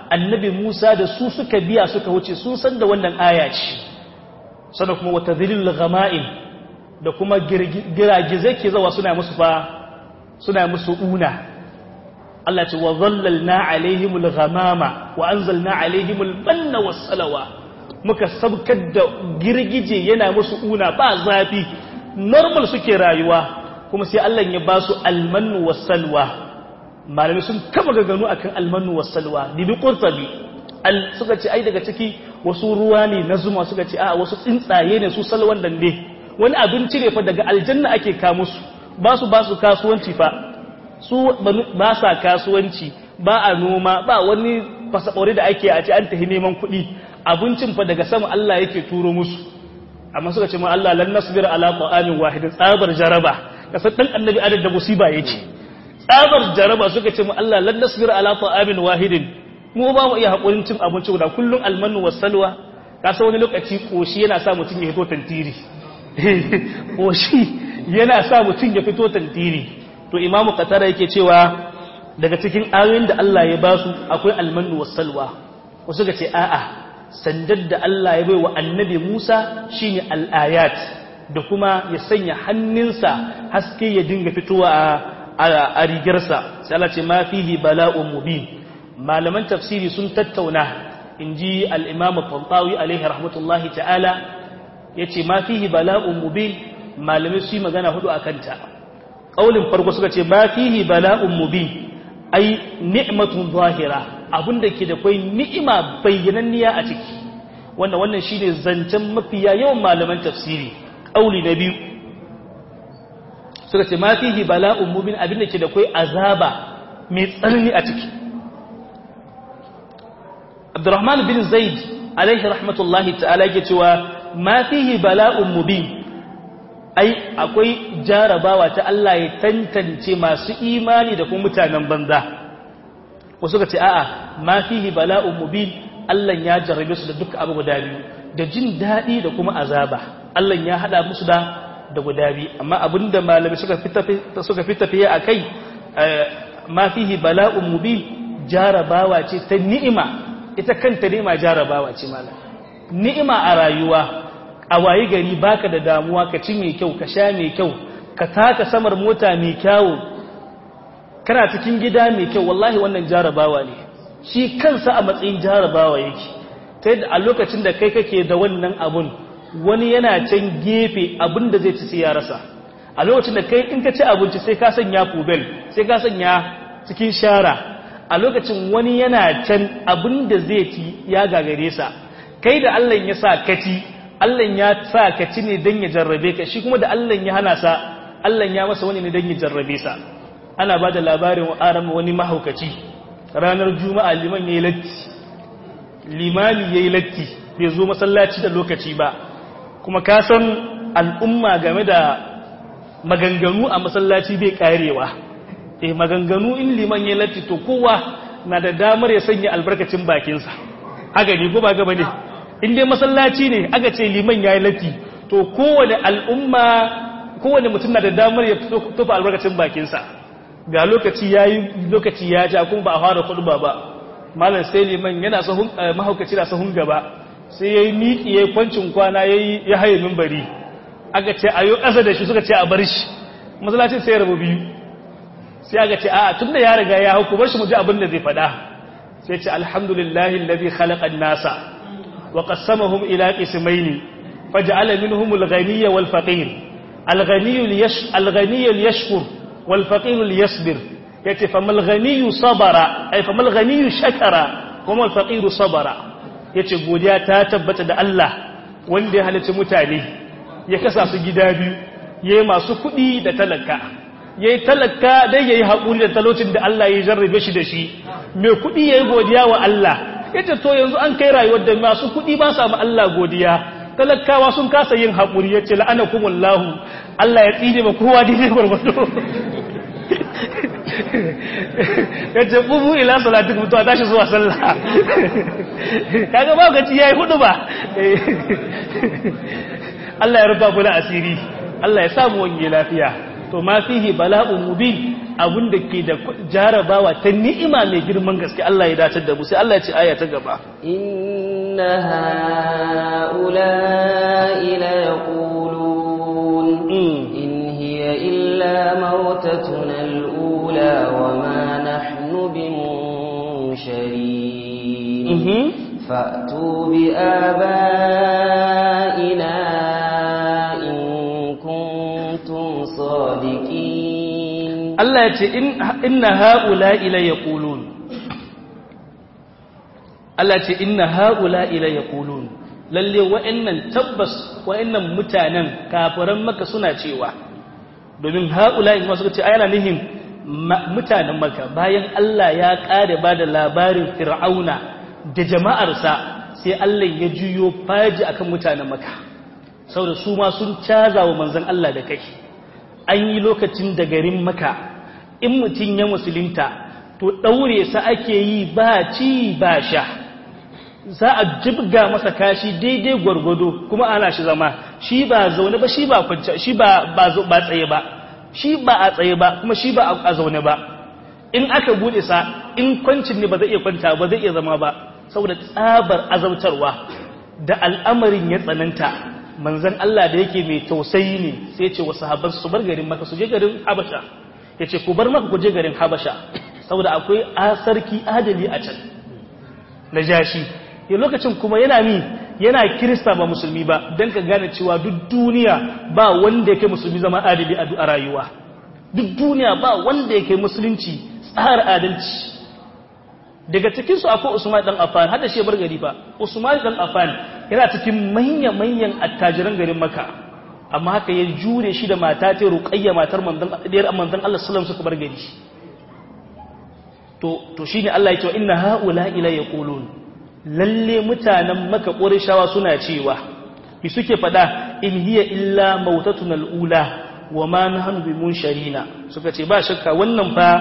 annabi Musa da su suka biya suka wuce sun san da wannan aya ce sannan kuma wata zilil ghama'in da kuma giragizai ke zawa suna musu fa suna musu una Allah ce wa zallalna alaihimul ghamama wa anzalna alaihimul manna was salawa muka sabkar da girgije yana musu una ba zafi normal suke rayuwa kuma sai Allah ya ba su almannu was salwa malami sun kama gaganu akan almannu was salwa bibi qurtabi al suka ce ai daga ciki wasu ruwa ne na zuma suka ce a wasu tsuntsaye ne su salwan dan ne wani abinci ne fa daga aljanna ake ka musu ba su ba su kasuwanci fa su ba sa kasuwanci ba a noma ba wani fasakori da ake a ce an tafi neman kuɗi abincin fa daga sama Allah yake turo musu amma suka ce ma Allah lan nasbir ala ta'amin wahidin tsabar jaraba kasar dan annabi adad da musiba yake tsabar jaraba suka ce ma Allah lan nasbir ala ta'amin wahidin mu ba mu iya hakurin cin abinci guda kullun almanu wasalwa kasa wani lokaci koshi yana sa mutum ya fito tantiri koshi yana sa mutum ya fito tantiri to imamu katara yake cewa daga cikin ayoyin da Allah ya basu akwai almanu wasalwa wasu ga ce a'a sandar da Allah ya baiwa annabi Musa shine al-ayat da kuma ya sanya hannunsa haske ya dinga fitowa a a rigarsa sai Allah ce ma fihi bala'un mubin malaman tafsiri sun tattauna inji al-imam al-tantawi alaihi rahmatullahi ta'ala yace ma fihi bala'un mubin malamai su yi magana hudu akan ta ƙaulin farko suka ce ba fihi bala'un mubi ai ni'matun zahira abinda ke da kwai ni'ima bayyananniya a ciki wannan wannan shine zancen mafiya yawan malaman tafsiri ƙauli na biyu suka ce ma fihi bala'un mubin abinda ke da kwai azaba mai tsanani a ciki Abdurrahman bin Zaid alaihi rahmatullahi ta'ala yake cewa ma fihi bala'un mubin ai akwai jarabawa ta Allah ya tantance masu imani da kuma mutanen banza wasu ka ce a'a ma fihi bala'un mubin Allah ya jarrabe su da duka abu guda biyu da jin daɗi da kuma azaba Allah ya hada musu da da guda biyu amma abinda malami suka fita suka fita fiye akai ma fihi bala'un mubin jarabawa ce ta ni'ima ita kanta ni'ima jarabawa ce malam ni'ima a rayuwa a wayi gari baka da damuwa ka ci mai kyau ka sha mai kyau ka taka samar mota mai kyawu kana cikin gida mai kyau wallahi wannan jarabawa ne shi kansa a matsayin jarabawa yake ta yadda a lokacin da kai kake da wannan abun wani yana can gefe abin da zai ci sai ya rasa a lokacin da kai in ka ci abinci sai ka sanya kubel sai ka sanya cikin shara a lokacin wani yana can abin da zai ci ya gagare sa kai da Allah ya sa ka ci Allah ya sa ka ci ne don ya jarrabe ka shi kuma da Allah ya hana sa Allah ya masa wani ne don ya jarrabe sa ana ba da labarin aram wani mahaukaci ranar juma'a liman ya yi latti limami ya yi latti bai zo masallaci da lokaci ba kuma ka san al'umma game da maganganu a masallaci bai karewa eh maganganu in liman ya yi latti to kowa na da damar ya sanya albarkacin bakinsa haka ne ko ba gaba ne in dai masallaci ne aka ce liman ya yi latti to kowane al'umma kowane mutum na da damar ya tofa albarkacin bakinsa ga lokaci ya yi lokaci ya ja kuma ba a fara kudu ba ba malam sai liman yana sahun mahaukaci na sahun gaba sai ya yi miƙi ya yi kwancin kwana ya haye mimbari aka ce a yi ƙasa da shi suka ce a bar shi masallacin sai ya rabu biyu sai aka ce a tun da ya riga ya hau ku bar shi mu ji abin da zai faɗa sai ce alhamdulillahi alladhi khalaqa an-nasa وقسمهم إلى قسمين فجعل منهم الغني والفقير الغني ليش الغني ليشكر والفقير ليصبر yace famal ghaniyu sabara ay famal ghaniyu shakara kuma alfaqiru sabara yace godiya ta tabbata da Allah wanda ya halicci mutane ya kasa su gida biyu yayi masu kuɗi da talaka yayi talaka dai yayi hakuri da talocin da Allah ya jarrabe shi da shi mai kuɗi yayi godiya wa Allah yace to yanzu an kai rayuwar da masu kuɗi ba sa ma Allah godiya talakawa sun kasa yin haƙuri yace la'anakumullahu Allah ya tsine ba kowa dai gurgudu yace bubu ila salatikum to a tashi zuwa sallah kaga ba gaci yayi hudu ba Allah ya rufa kula asiri Allah ya samu wani lafiya to ma fihi bala'un mubin abin da ke da jarabawa ta ni'ima mai girman gaske Allah ya dace da mu sai Allah ya ce aya ta gaba inna haula'i la yaqulun in hiya illa mautatuna al-ula wa ma nahnu bimunsharin fa'tu bi aba'ina in kuntum sadiqin Allah ya ce inna haula ila yaqulun Allah ya ce inna haula ila yaqulun lalle wa'annan tabbas wa'annan mutanen kafiran maka suna cewa domin haula in suka ce ayana nihin mutanen maka bayan Allah ya kare ba da labarin fir'auna da jama'arsa sai Allah ya juyo faji akan mutanen maka saboda su ma sun caza wa manzon Allah da kai an yi lokacin da garin maka in mutum ya musulunta to ɗaure sa ake yi ba ci ba sha za a jibga masa kashi daidai gwargwado kuma ana shi zama shi ba zaune ba shi ba kwanci shi ba ba tsaye ba shi ba a tsaye ba kuma shi ba a zaune ba in aka bude sa in kwancin ne ba zai iya kwanta ba zai iya zama ba saboda tsabar azautarwa da al'amarin ya tsananta manzon Allah da yake mai tausayi ne sai ya ce wa sahabban su bar garin maka su je garin Habasha ya ce ku bar maka ku je garin Habasha saboda akwai asarki adali a can na jashi ya lokacin kuma yana mi yana kirista ba musulmi ba don ka gane cewa duk duniya ba wanda yake musulmi zama adali a rayuwa duk duniya ba wanda yake musulunci tsara adalci daga cikinsu akwai usman dan afan hada shi bar gari ba usman dan afan yana cikin manya-manyan attajiran garin maka amma haka ya jure shi da mata ta ruqayya matar manzon diyar manzon Allah sallallahu suka bar gari to to shine Allah ya ce inna haula ila yaqulun lalle mutanen maka ƙorishawa suna cewa bi suke fada in hiya illa mautatun al'ula wa ma na hannu bi mun sharina suka ce ba shakka wannan fa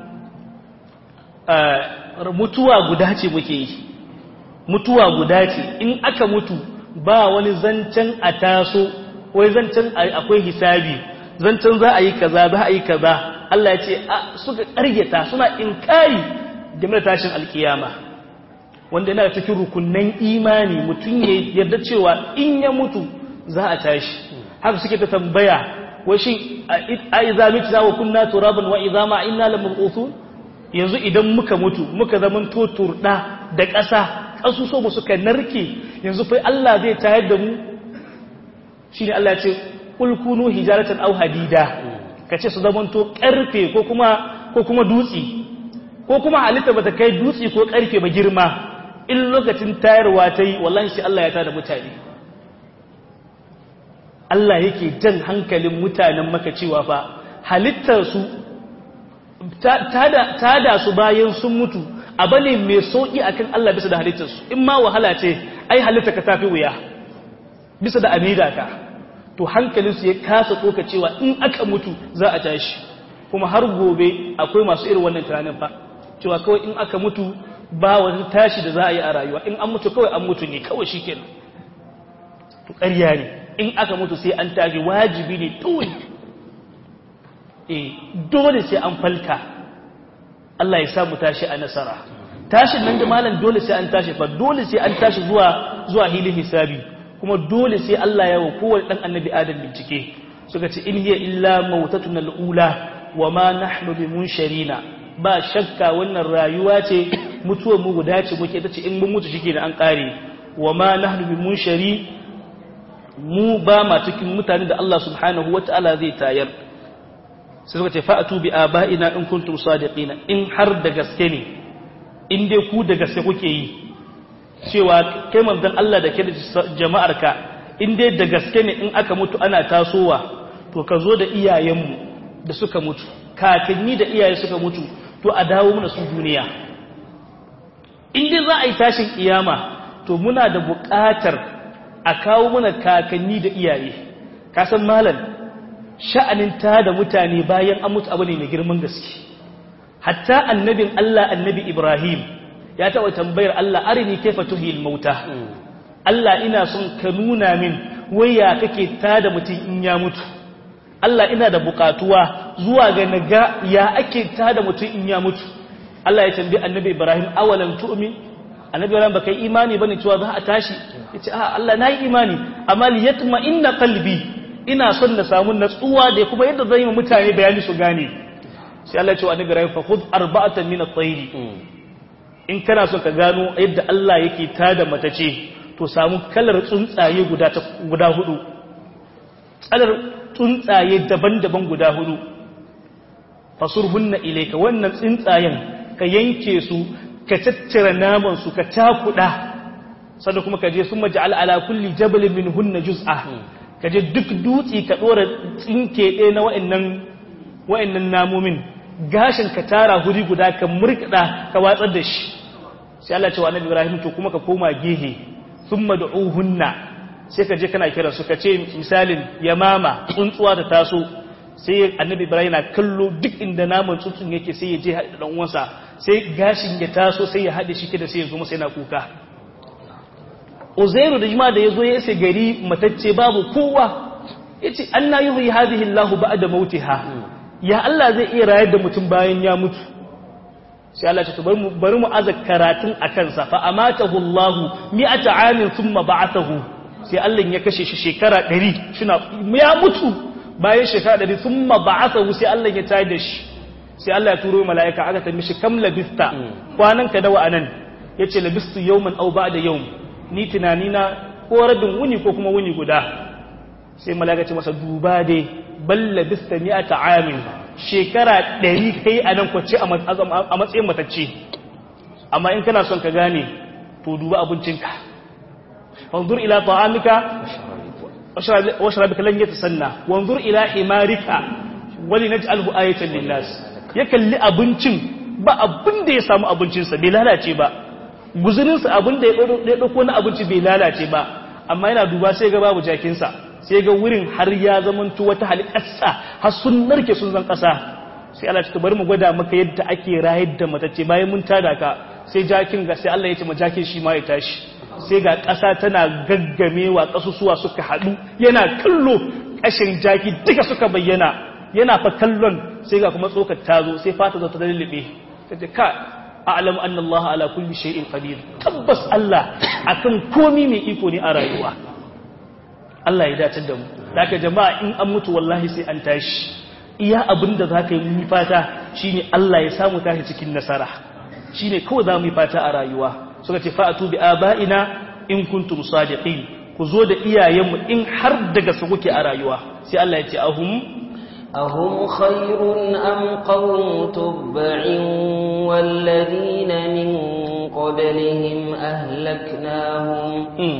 mutuwa guda ce muke yi mutuwa guda ce in aka mutu ba wani zancen a taso wai zancen akwai hisabi zancen za a yi kaza za a yi kaza Allah ya ce suka ƙaryata suna inkari game da tashin alkiyama wanda yana cikin rukunnan imani mutum ya yarda cewa in ya mutu za a tashi haka suke ta tambaya wai shin a iza mitna wa kunna turaban wa idama inna lamab'uthun yanzu idan muka mutu muka zaman to turda da ƙasa ƙasuso mu suka narke yanzu fa Allah zai tayar da mu shine Allah ya ce kul kunu hijaratan aw hadida kace su zaman to karfe ko kuma ko kuma dutsi ko kuma halitta bata kai dutsi ko karfe ba girma in lokacin tayarwa ta yi wallahi sai Allah ya tada mutane Allah yake jan hankalin mutanen maka cewa fa halittarsu tada su bayan sun mutu abu ne mai sauƙi akan Allah bisa da halittarsu in ma wahala ce ai halitta ka tafi wuya bisa da amida ka to hankalinsu ya kasa tsoka cewa in aka mutu za a tashi kuma har gobe akwai masu irin wannan tunanin fa cewa kawai in aka mutu ba wani tashi da za a yi a rayuwa in an mutu kawai an mutu ne kawai shi kenan to ƙarya ne in aka mutu sai an tashi wajibi ne dole eh dole sai an falka Allah ya sa mu tashi a nasara tashin nan da malam dole sai an tashi fa dole sai an tashi zuwa zuwa hilin hisabi kuma dole sai Allah ya wa kowane dan annabi adam bincike suka ce in hiya illa mautatuna al-ula wa ma nahnu bimunsharina ba shakka wannan rayuwa ce mutuwar mu guda ce muke ta ce in mun mutu shike da an kare wa ma nahnu bi munshari mu ba ma cikin mutane da Allah subhanahu wataala zai tayar sai suka ce fa'atu bi aba'ina in kuntum sadiqina in har da gaske ne in dai ku da gaske kuke yi cewa kai manzon Allah da ke da jama'arka in dai da gaske ne in aka mutu ana tasowa to ka zo da iyayenmu da suka mutu kakanni da iyaye suka mutu to a dawo mana su duniya in dai za a yi tashin kiyama to muna da buƙatar a kawo mana kakanni da iyaye kasan malam sha'anin ta da mutane bayan an mutu abu ne mai girman gaske hatta annabin Allah annabi Ibrahim ya taɓa tambayar Allah arini kaifa tuhil mauta Allah ina son ka nuna min waya kake ta da mutum in ya mutu Allah ina da buƙatuwa zuwa ga naga ya ake tada mutum in ya mutu Allah ya tambayi annabi Ibrahim awalan tu'min annabi Ibrahim baka yi imani bane cewa za a tashi yace a Allah nayi imani amma li yatma inna qalbi ina son na samu natsuwa da kuma yadda zan yi mutane bayani su gane sai Allah ya ce wa annabi Ibrahim fa khudh arba'atan min at-tayr in kana son ka gano yadda Allah yake tada matace to samu kalar tsuntsaye guda guda hudu kalar tsuntsaye daban-daban guda hudu fasurhunna ilayka wannan tsuntsayen ka yanke su ka tattara naman su ka takuda sannan kuma ka je sun maj'al ala kulli jabalin minhunna juz'a ka je duk dutsi ka dora tsinke ɗaya na wa'annan wa'annan namomin gashin ka tara huri guda ka murkada ka watsar da shi sai Allah ce wa annabi Ibrahim to kuma ka koma gehe thumma du'uhunna sai ka je kana kira su ka ce misalin yamama tsuntsuwa ta taso sai annabi Ibrahim na kallo duk inda naman tsuntsun yake sai ya je haɗa dan uwansa sai gashin ya taso sai ya haɗe shi da sai ya zo masa yana kuka Uzairu da jima da yazo ya isa gari matacce babu kowa yace anna yuhyi hadhihi Allahu ba'da mautiha ya Allah zai iya rayar da mutum bayan ya mutu sai Allah ce bari mu bari mu aza karatun akan sa fa amatahu Allah mi'ata amin thumma ba'athahu sai Allah ya kashe shi shekara 100 shina ya mutu bayan shekara 100 thumma ba'athahu sai Allah ya tayar da shi sai Allah ya turo mala'ika aka tambaye shi kam labista kwanan ka dawa anan yace labistu yawman aw ba'da yawm ni tunani na ko rabin wuni ko kuma wuni guda sai mala'ika ce masa duba dai balla bista mi'ata amin shekara ɗari kai a nan kwace a matsayin matacce amma in kana son ka gane to duba abincinka wanzur ila ta'amika wa sharabika lan yatasanna wanzur ila himarika wali naj'alhu ayatan linnas ya kalli abincin ba abin da ya samu abincinsa bai lalace ba guzurinsa abin da ya ɗauko na abinci bai lalace ba amma yana duba sai ga babu jakinsa sai ga wurin har ya zamanto wata halittarsa har sun narke sun zan ƙasa sai Allah ta bari mu gwada maka yadda ake rayar da matacce bayan mun tada ka sai jakin ga sai Allah ya ce ma jakin shi ma ya tashi sai ga ƙasa tana gaggamewa ƙasusuwa suka haɗu yana kallo ƙashin jaki duka suka bayyana yana fa kallon sai ga kuma tsokar ta zo sai fata zo ta lullube ta ce ka a'lam anna Allah ala kulli shay'in qadir tabbas Allah akan komi mai iko ne a rayuwa Allah ya dace da mu daga jama'a in an mutu wallahi sai an tashi iya abinda zaka yi mu fata shine Allah ya samu tashi cikin nasara shine kawai za mu yi fata a rayuwa suka ce fa'atu bi aba'ina in kuntum sadiqin ku zo da iyayenmu in har daga su kuke a rayuwa sai Allah ya ce ahum أهم خير أم قوم تبع والذين من قبلهم أهلكناهم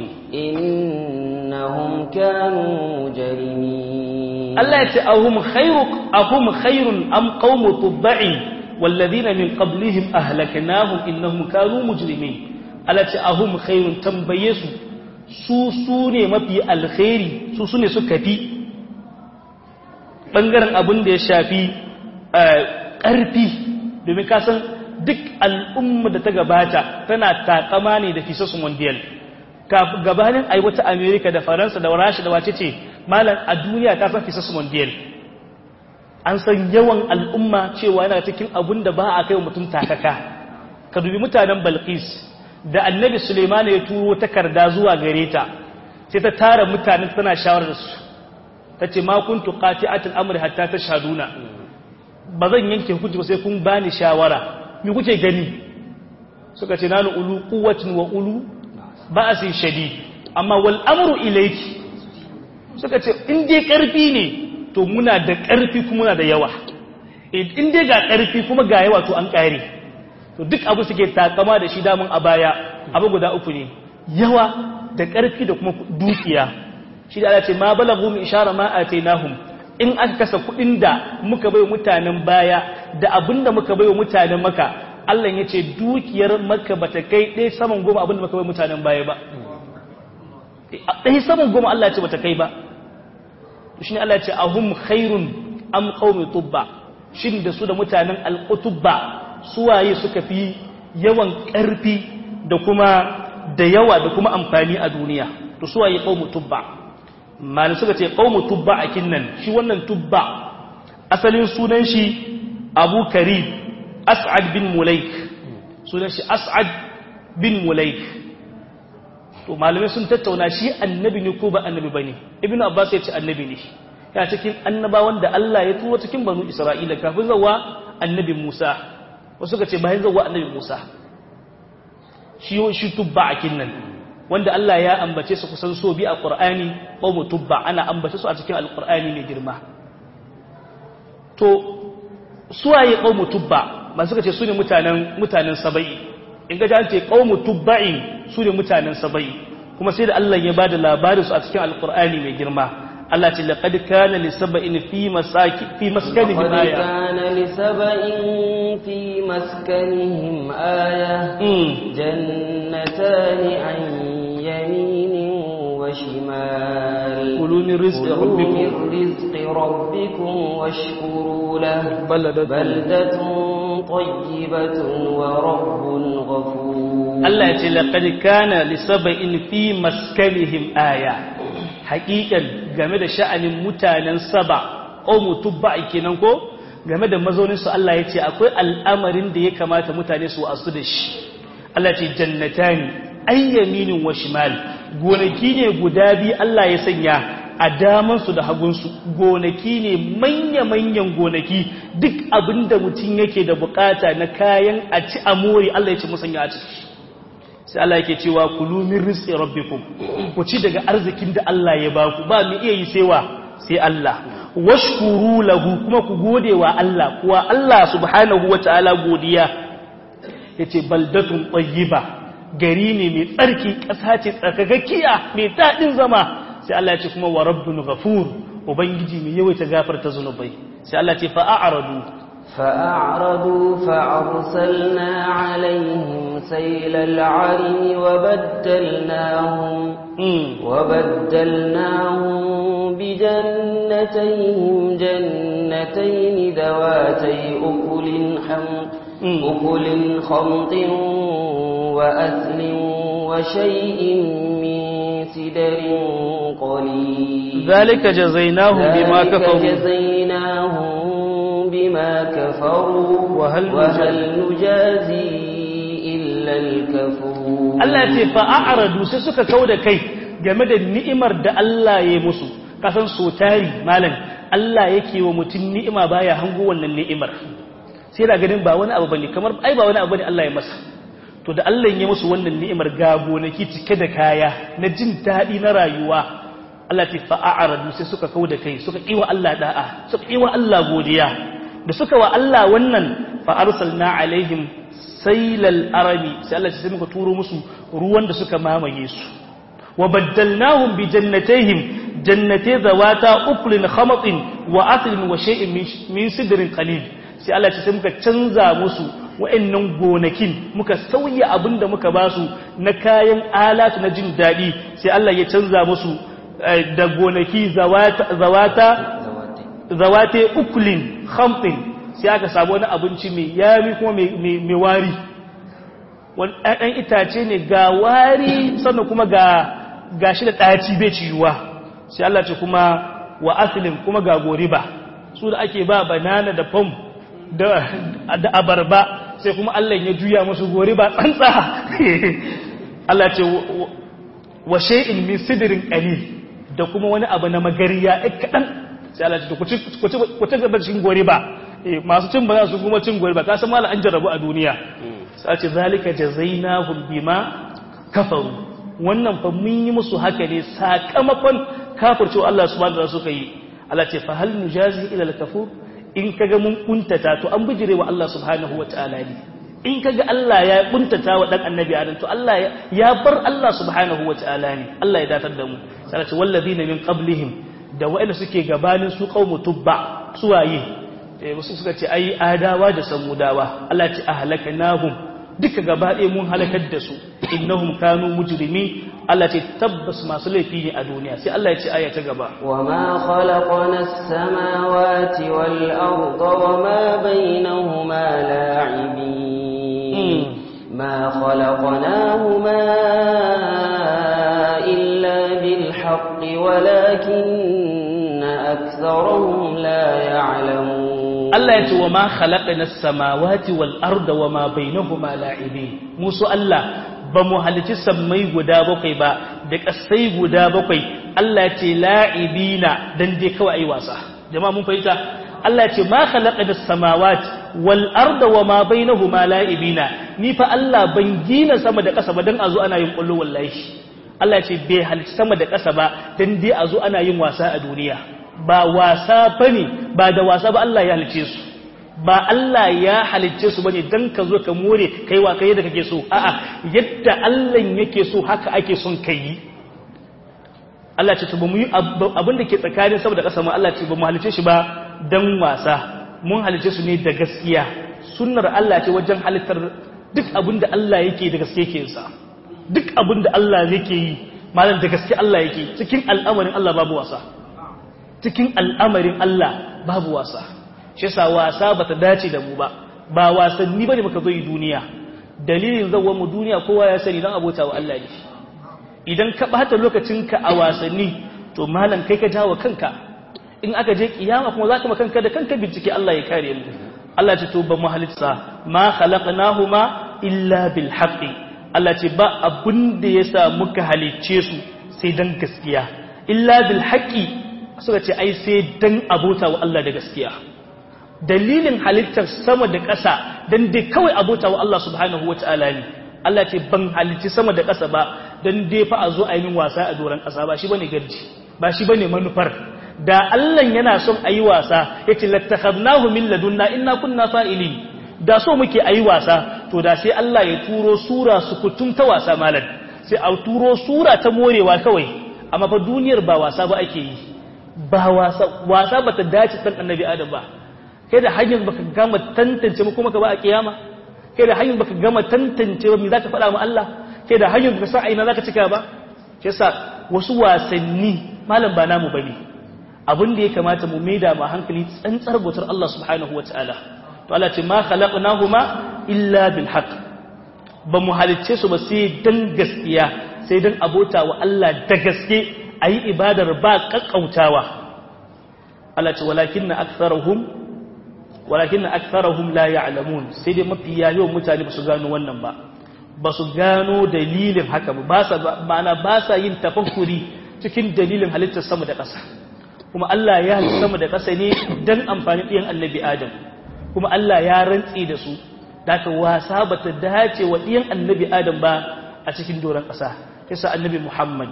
إنهم كانوا مجرمين الله يتي أهم خير أهم خير أم قوم تبع والذين من قبلهم أهلكناهم إنهم كانوا مجرمين الله يتي أهم خير تنبيسوا su su ne mafi alkhairi su su ne suka fi ɓangaren abin da ya shafi ƙarfi domin kasan duk al'umma da ta gabata tana takama ne da fisasu mondial gabanin ai wata amerika da faransa da rasha da wace ce malam a duniya ta san fisasu mondial an san yawan al'umma cewa yana cikin abin da ba a kai mutum takaka ka dubi mutanen balkis da annabi suleiman ya turo takarda zuwa gare ta sai ta tara mutanen tana shawarar su ta ce ma kun tuƙati atin amurka hatta ta shaduna ba zan yanke hukunci ba sai kun bani shawara mi kuke gani suka ce nanu ulu kuwacin wa ulu ba a sin shadi amma wal amru ilaiki suka ce in dai ƙarfi ne to muna da ƙarfi kuma muna da yawa in dai ga ƙarfi kuma ga yawa to an ƙare to duk abu suke takama da shi damun a baya abu guda uku ne yawa da ƙarfi da kuma dukiya shi da Allah ce ma balagu min ishara ma atainahum in aka kasa kudin da muka bai mutanen baya da abinda muka bai mutanen maka Allah ya ce dukiyar maka bata kai ɗaya saman goma abinda muka bai mutanen baya ba ɗaya saman goma Allah ya ce bata kai ba shi ne Allah ya ce ahum khairun am qaumi tubba shin da su da mutanen alqutubba suwaye suka fi yawan ƙarfi da kuma da yawa da kuma amfani a duniya to suwaye qaumi tubba malin suka ce qaumu tubba akin nan shi wannan tubba asalin sunan shi abu karib as'ad bin mulaik sunan shi as'ad bin mulaik to malamai sun tattauna shi annabi ne ko ba annabi bane ibnu abbas ya ce annabi ne ya cikin annabawan da Allah ya turo cikin banu isra'ila kafin zawa annabi musa wasu ka ce bayan zawa annabi musa shi shi tubba akin nan wanda Allah ya ambace su kusan so bi a qur'ani qawmu tubba ana ambace su a cikin alqur'ani mai girma to suwaye qawmu tubba masu ka ce su ne mutanen mutanen saba'i in ga an ce qaumu tubba'in su ne mutanen saba'i kuma sai da Allah ya bada labarin su a cikin alqur'ani mai girma Allah ce laqad kana li sab'in fi masaki fi maskanihim لقد aya كان لسبإ في مسكنهم آية جنتان عن يمين وشمال كلوا من رزق كلوا ربكم. من رزق ربكم واشكروا له بلدة بلدة طيبة ورب غفور Allah ya ce laqad kana li sab'in fi maskanihim aya haƙiƙan game da sha'anin mutanen saba qaumu tubba'i kenan ko game da mazaunin su Allah ya ce akwai al'amarin da ya kamata mutane su asu da shi Allah ya ce jannatani ayyaminin wa shimal gonaki ne guda biyu Allah ya sanya a damansu da hagunsu gonaki ne manya-manyan gonaki duk abinda mutum yake da bukata na kayan a ci a more Allah ya ce musanya a ciki sai Allah yake cewa kulu min rizqi rabbikum ku ci daga arzikin da Allah ya baku ba mu iya yi sai wa sai Allah washkuru lahu kuma ku gode wa Allah kuwa Allah subhanahu wataala godiya yace baldatun tayyiba gari ne mai tsarki ƙasa ce tsarkakakkiya mai daɗin zama sai Allah ya ce kuma wa rabbun ghafur ubangiji mai yawaita gafarta zunubai sai Allah ya ce fa a'radu فأعرضوا فأرسلنا عليهم سيل العرم وبدلناهم mm. وبدلناهم بجنتيهم جنتين ذواتي أكل حمط مم. أكل خمط وأثل وشيء من سدر قليل ذلك جزيناهم بما ذلك كفروا جزيناهم بما كفروا وهل وهل نجازي إلا الكفور Allah ce fa'a'aradu sai suka kau da kai game da ni'imar da Allah ya yi musu kasan so tari malam Allah yake wa mutum ni'ima baya hango wannan ni'imar sai da ganin ba wani abu bane kamar ai ba wani abu bane Allah ya masa to da Allah ya musu wannan ni'imar ga gonaki cike da kaya na jin daɗi na rayuwa Allah ce fa'a'aradu sai suka kau da kai suka ƙiwa Allah da'a suka ƙiwa Allah godiya da suka wa Allah wannan fa arsalna alaihim sailal arabi sai Allah ya sai muka turo musu ruwan da suka mamaye su wa baddalnahum bi jannatayhim jannatay zawata uklin khamatin wa aslin wa shay'in min- min sidrin qalil sai Allah ya sai muka canza musu wa'annan gonakin muka sauya abinda muka basu na kayan alatu na jin dadi sai Allah ya canza musu eh, da gonaki zawata zawata zawate ukulin khamtin sai aka samu wani abinci mai yami kuma mai wari wani ɗan itace ne ga wari sannan kuma ga gashi da ɗaci bai ciyuwa sai Allah ce kuma wa asilin kuma ga goriba su da ake ba banana da pom da da abarba sai kuma Allah ya juya musu goriba tsantsa Allah ce wa shay'in min sidrin qalil da kuma wani abu na magariya ɗan kaɗan sai Allah ce ku ci ku ci gaba cikin goriba eh masu cin ba za su kuma cin goriba ka san mallan an jarrabu a duniya sai ce zalika jazainahum bima kafaru wannan fa mun yi musu haka ne sakamakon kafircewa Allah subhanahu wa ta'ala suka yi Allah ce fa hal nujazi ila al-kafur in kaga mun kuntata to an bijire wa Allah subhanahu wa ta'ala ne in kaga Allah ya kuntata wa dan annabi adam to Allah ya bar Allah subhanahu wa ta'ala ne Allah ya datar da mu sai ce wallazina min qablihim da wa'anda suke gabanin su qaumu tubba suwaye eh wasu suka ce ai adawa da samudawa Allah ya ce ahlaknahum duka gaba ɗaya mun halakar da su innahum kanu mujrimin Allah ce tabbas masu laifi ne a duniya sai Allah ya ce aya ta gaba وما خلقنا السماوات والأرض وما بينهما لاعبين ما خلقناهما إلا بالحق ولكن أكثرهم لا يعلمون Allah ya ce wa ma khalaqna as-samawati wal arda wa ma bainahuma la'ibin musu Allah ba mu halici sammai guda bakwai ba da kasai guda bakwai Allah ya ce la'ibina dan dai kawai ai wasa jama'a mun fahimta Allah ya ce ma khalaqna as-samawati wal arda wa ma bainahuma la'ibina ni fa Allah ban gina sama da ƙasa ba dan azo ana yin kullu wallahi Allah ya ce bai halici sama da ƙasa ba dan dai azo ana yin wasa a duniya ba wasa bane ba da wasa ba Allah ya halice su ba Allah ya halicce su bane dan ka zo ka more kai wa kai da kake so a'a yadda Allah yake so haka ake son kai Allah ce to ba mu yi abin da ke tsakanin saboda kasa mu Allah ce ba mu halicce shi ba dan wasa mun halicce su ne da gaskiya sunnar Allah ce wajen halittar duk abin da Allah yake da gaske yake sa duk abin da Allah yake yi malam da gaske Allah yake cikin al'amarin Allah babu wasa cikin al'amarin Allah babu wasa shi yasa wasa bata dace da mu ba ba wasanni bane muka zo yi duniya dalilin zawon mu duniya kowa ya sani dan abota wa Allah ne idan ka bata lokacinka a wasanni to malam kai ka jawo kanka in aka je kiyama kuma zaka kanka da kanka bincike Allah ya kare mu Allah ce to ba mu halitta ma khalaqnahuma illa bil haqqi Allah ce ba abun da yasa muka halicce su sai dan gaskiya illa bil haqqi suka ce ai sai dan abota wa Allah da gaskiya dalilin halittar sama da ƙasa don dai kawai abota wa Allah subhanahu wa ta'ala ne Allah ce ban halitti sama da ƙasa ba don dai fa a zo a yi wasa a doron ƙasa ba shi bane garji ba shi bane manufar da Allah yana son a yi wasa ya ce lattakharnahu min ladunna inna kunna fa'ilin da so muke a yi wasa to da sai Allah ya turo sura sukutum ta wasa malam sai a turo sura ta morewa kawai amma fa duniyar ba wasa ba ake yi ba wasa wasa bata dace san annabi adam ba kai da hanyar baka gama tantance mu kuma ka ba a kiyama kai da hanyar baka gama tantance ba me zaka faɗa ma Allah kai da hanyar baka san aina zaka cika ba yasa wasu wasanni malam ba namu bane abin da ya kamata mu maida ma hankali tsantsar bautar Allah subhanahu wataala to Allah ce ma khalaqnahuma illa bil haqq ba mu halicce su ba sai dan gaskiya sai dan abota wa Allah da gaske ayi ibadar ba kakkautawa Allah ce walakinna aktharuhum walakin aktharuhum la ya'lamun sai dai mafi yawan mutane ba su gano wannan ba ba su gano dalilin haka ba sa ma'ana ba sa yin tafakkuri cikin dalilin halittar sama da ƙasa kuma Allah ya halitta sama da ƙasa ne dan amfani ɗiyan annabi Adam kuma Allah ya rantsi da su daga wasa ba ta dace wa ɗiyan annabi Adam ba a cikin doron ƙasa kisa annabi Muhammad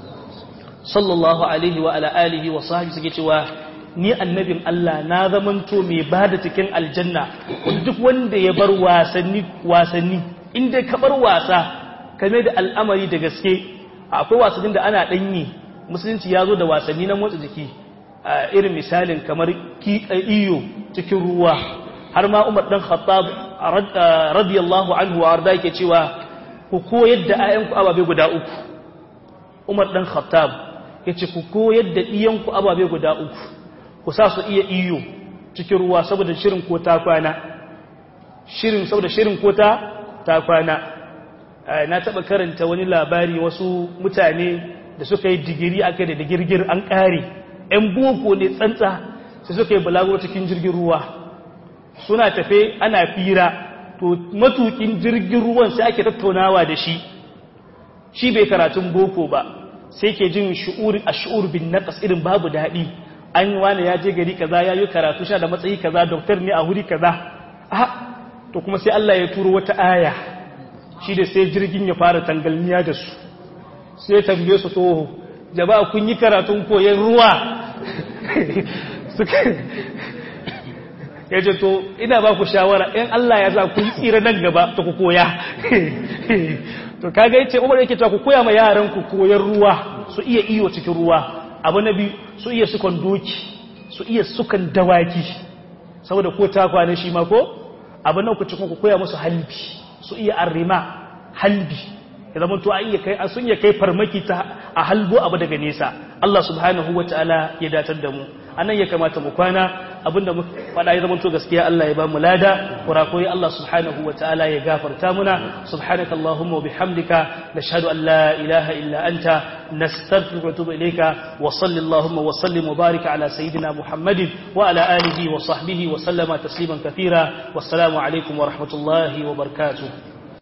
sallallahu alaihi wa ala alihi wa sahbihi suke cewa ni annabin Allah na zamanto mai ba da cikin aljanna wanda duk wanda ya bar wasanni wasanni inda ka bar wasa kame da al'amari da gaske akwai wasannin da ana danyi musulunci ya zo da wasanni na motsa jiki irin misalin kamar iyo cikin ruwa har ma umar dan khattab radiyallahu anhu wa arda yake cewa ku koyar da ayanku ababe guda uku umar dan khattab yace ku koyar da iyanku ababe guda uku ku sa su iya iyo cikin ruwa saboda shirin ko ta kwana shirin saboda shirin ko ta ta kwana na taba karanta wani labari wasu mutane da suka yi digiri aka da digirgir an kare ɗan boko ne tsantsa sai suka yi balago cikin jirgin ruwa suna tafe ana fira to matukin jirgin ruwan sai ake tattaunawa da shi shi bai karatun boko ba sai ke jin shu'uri a shu'ur bin naqas irin babu daɗi an yi wani ya je gari kaza ya yi karatu sha da matsayi kaza doktor ne a wuri kaza a to kuma sai Allah ya turo wata aya shi da sai jirgin ya fara tangalmiya da su sai tambaye su to jama'a kun yi karatun koyon ruwa suka ya ce to ina ba ku shawara in Allah ya za ku yi tsira nan gaba ta ku koya to kaga yace umar yake cewa ku koya ma yaran ku koyon ruwa su iya iyo cikin ruwa abu na biyu su iya sukan doki su iya sukan dawaki saboda ko ta kwana shi ma ko abu na uku cikin ku koya musu halbi su iya arrima halbi ya zama to iya kai sun iya kai farmaki ta a halbo abu daga nesa Allah subhanahu wataala ya datar da mu anan ya kamata mu kwana abinda muka faɗa ya zamanto gaskiya Allah ya ba mu lada kurakurai Allah subhanahu wa ta'ala ya gafarta muna subhanaka allahumma wa bihamdika nashhadu an la ilaha illa anta nastaghfiruka wa atubu ilayka wa sallallahu wa sallim wa barik ala sayidina muhammadin wa ala alihi wa sahbihi wa sallama tasliman kathira wassalamu alaikum wa rahmatullahi wa barakatuh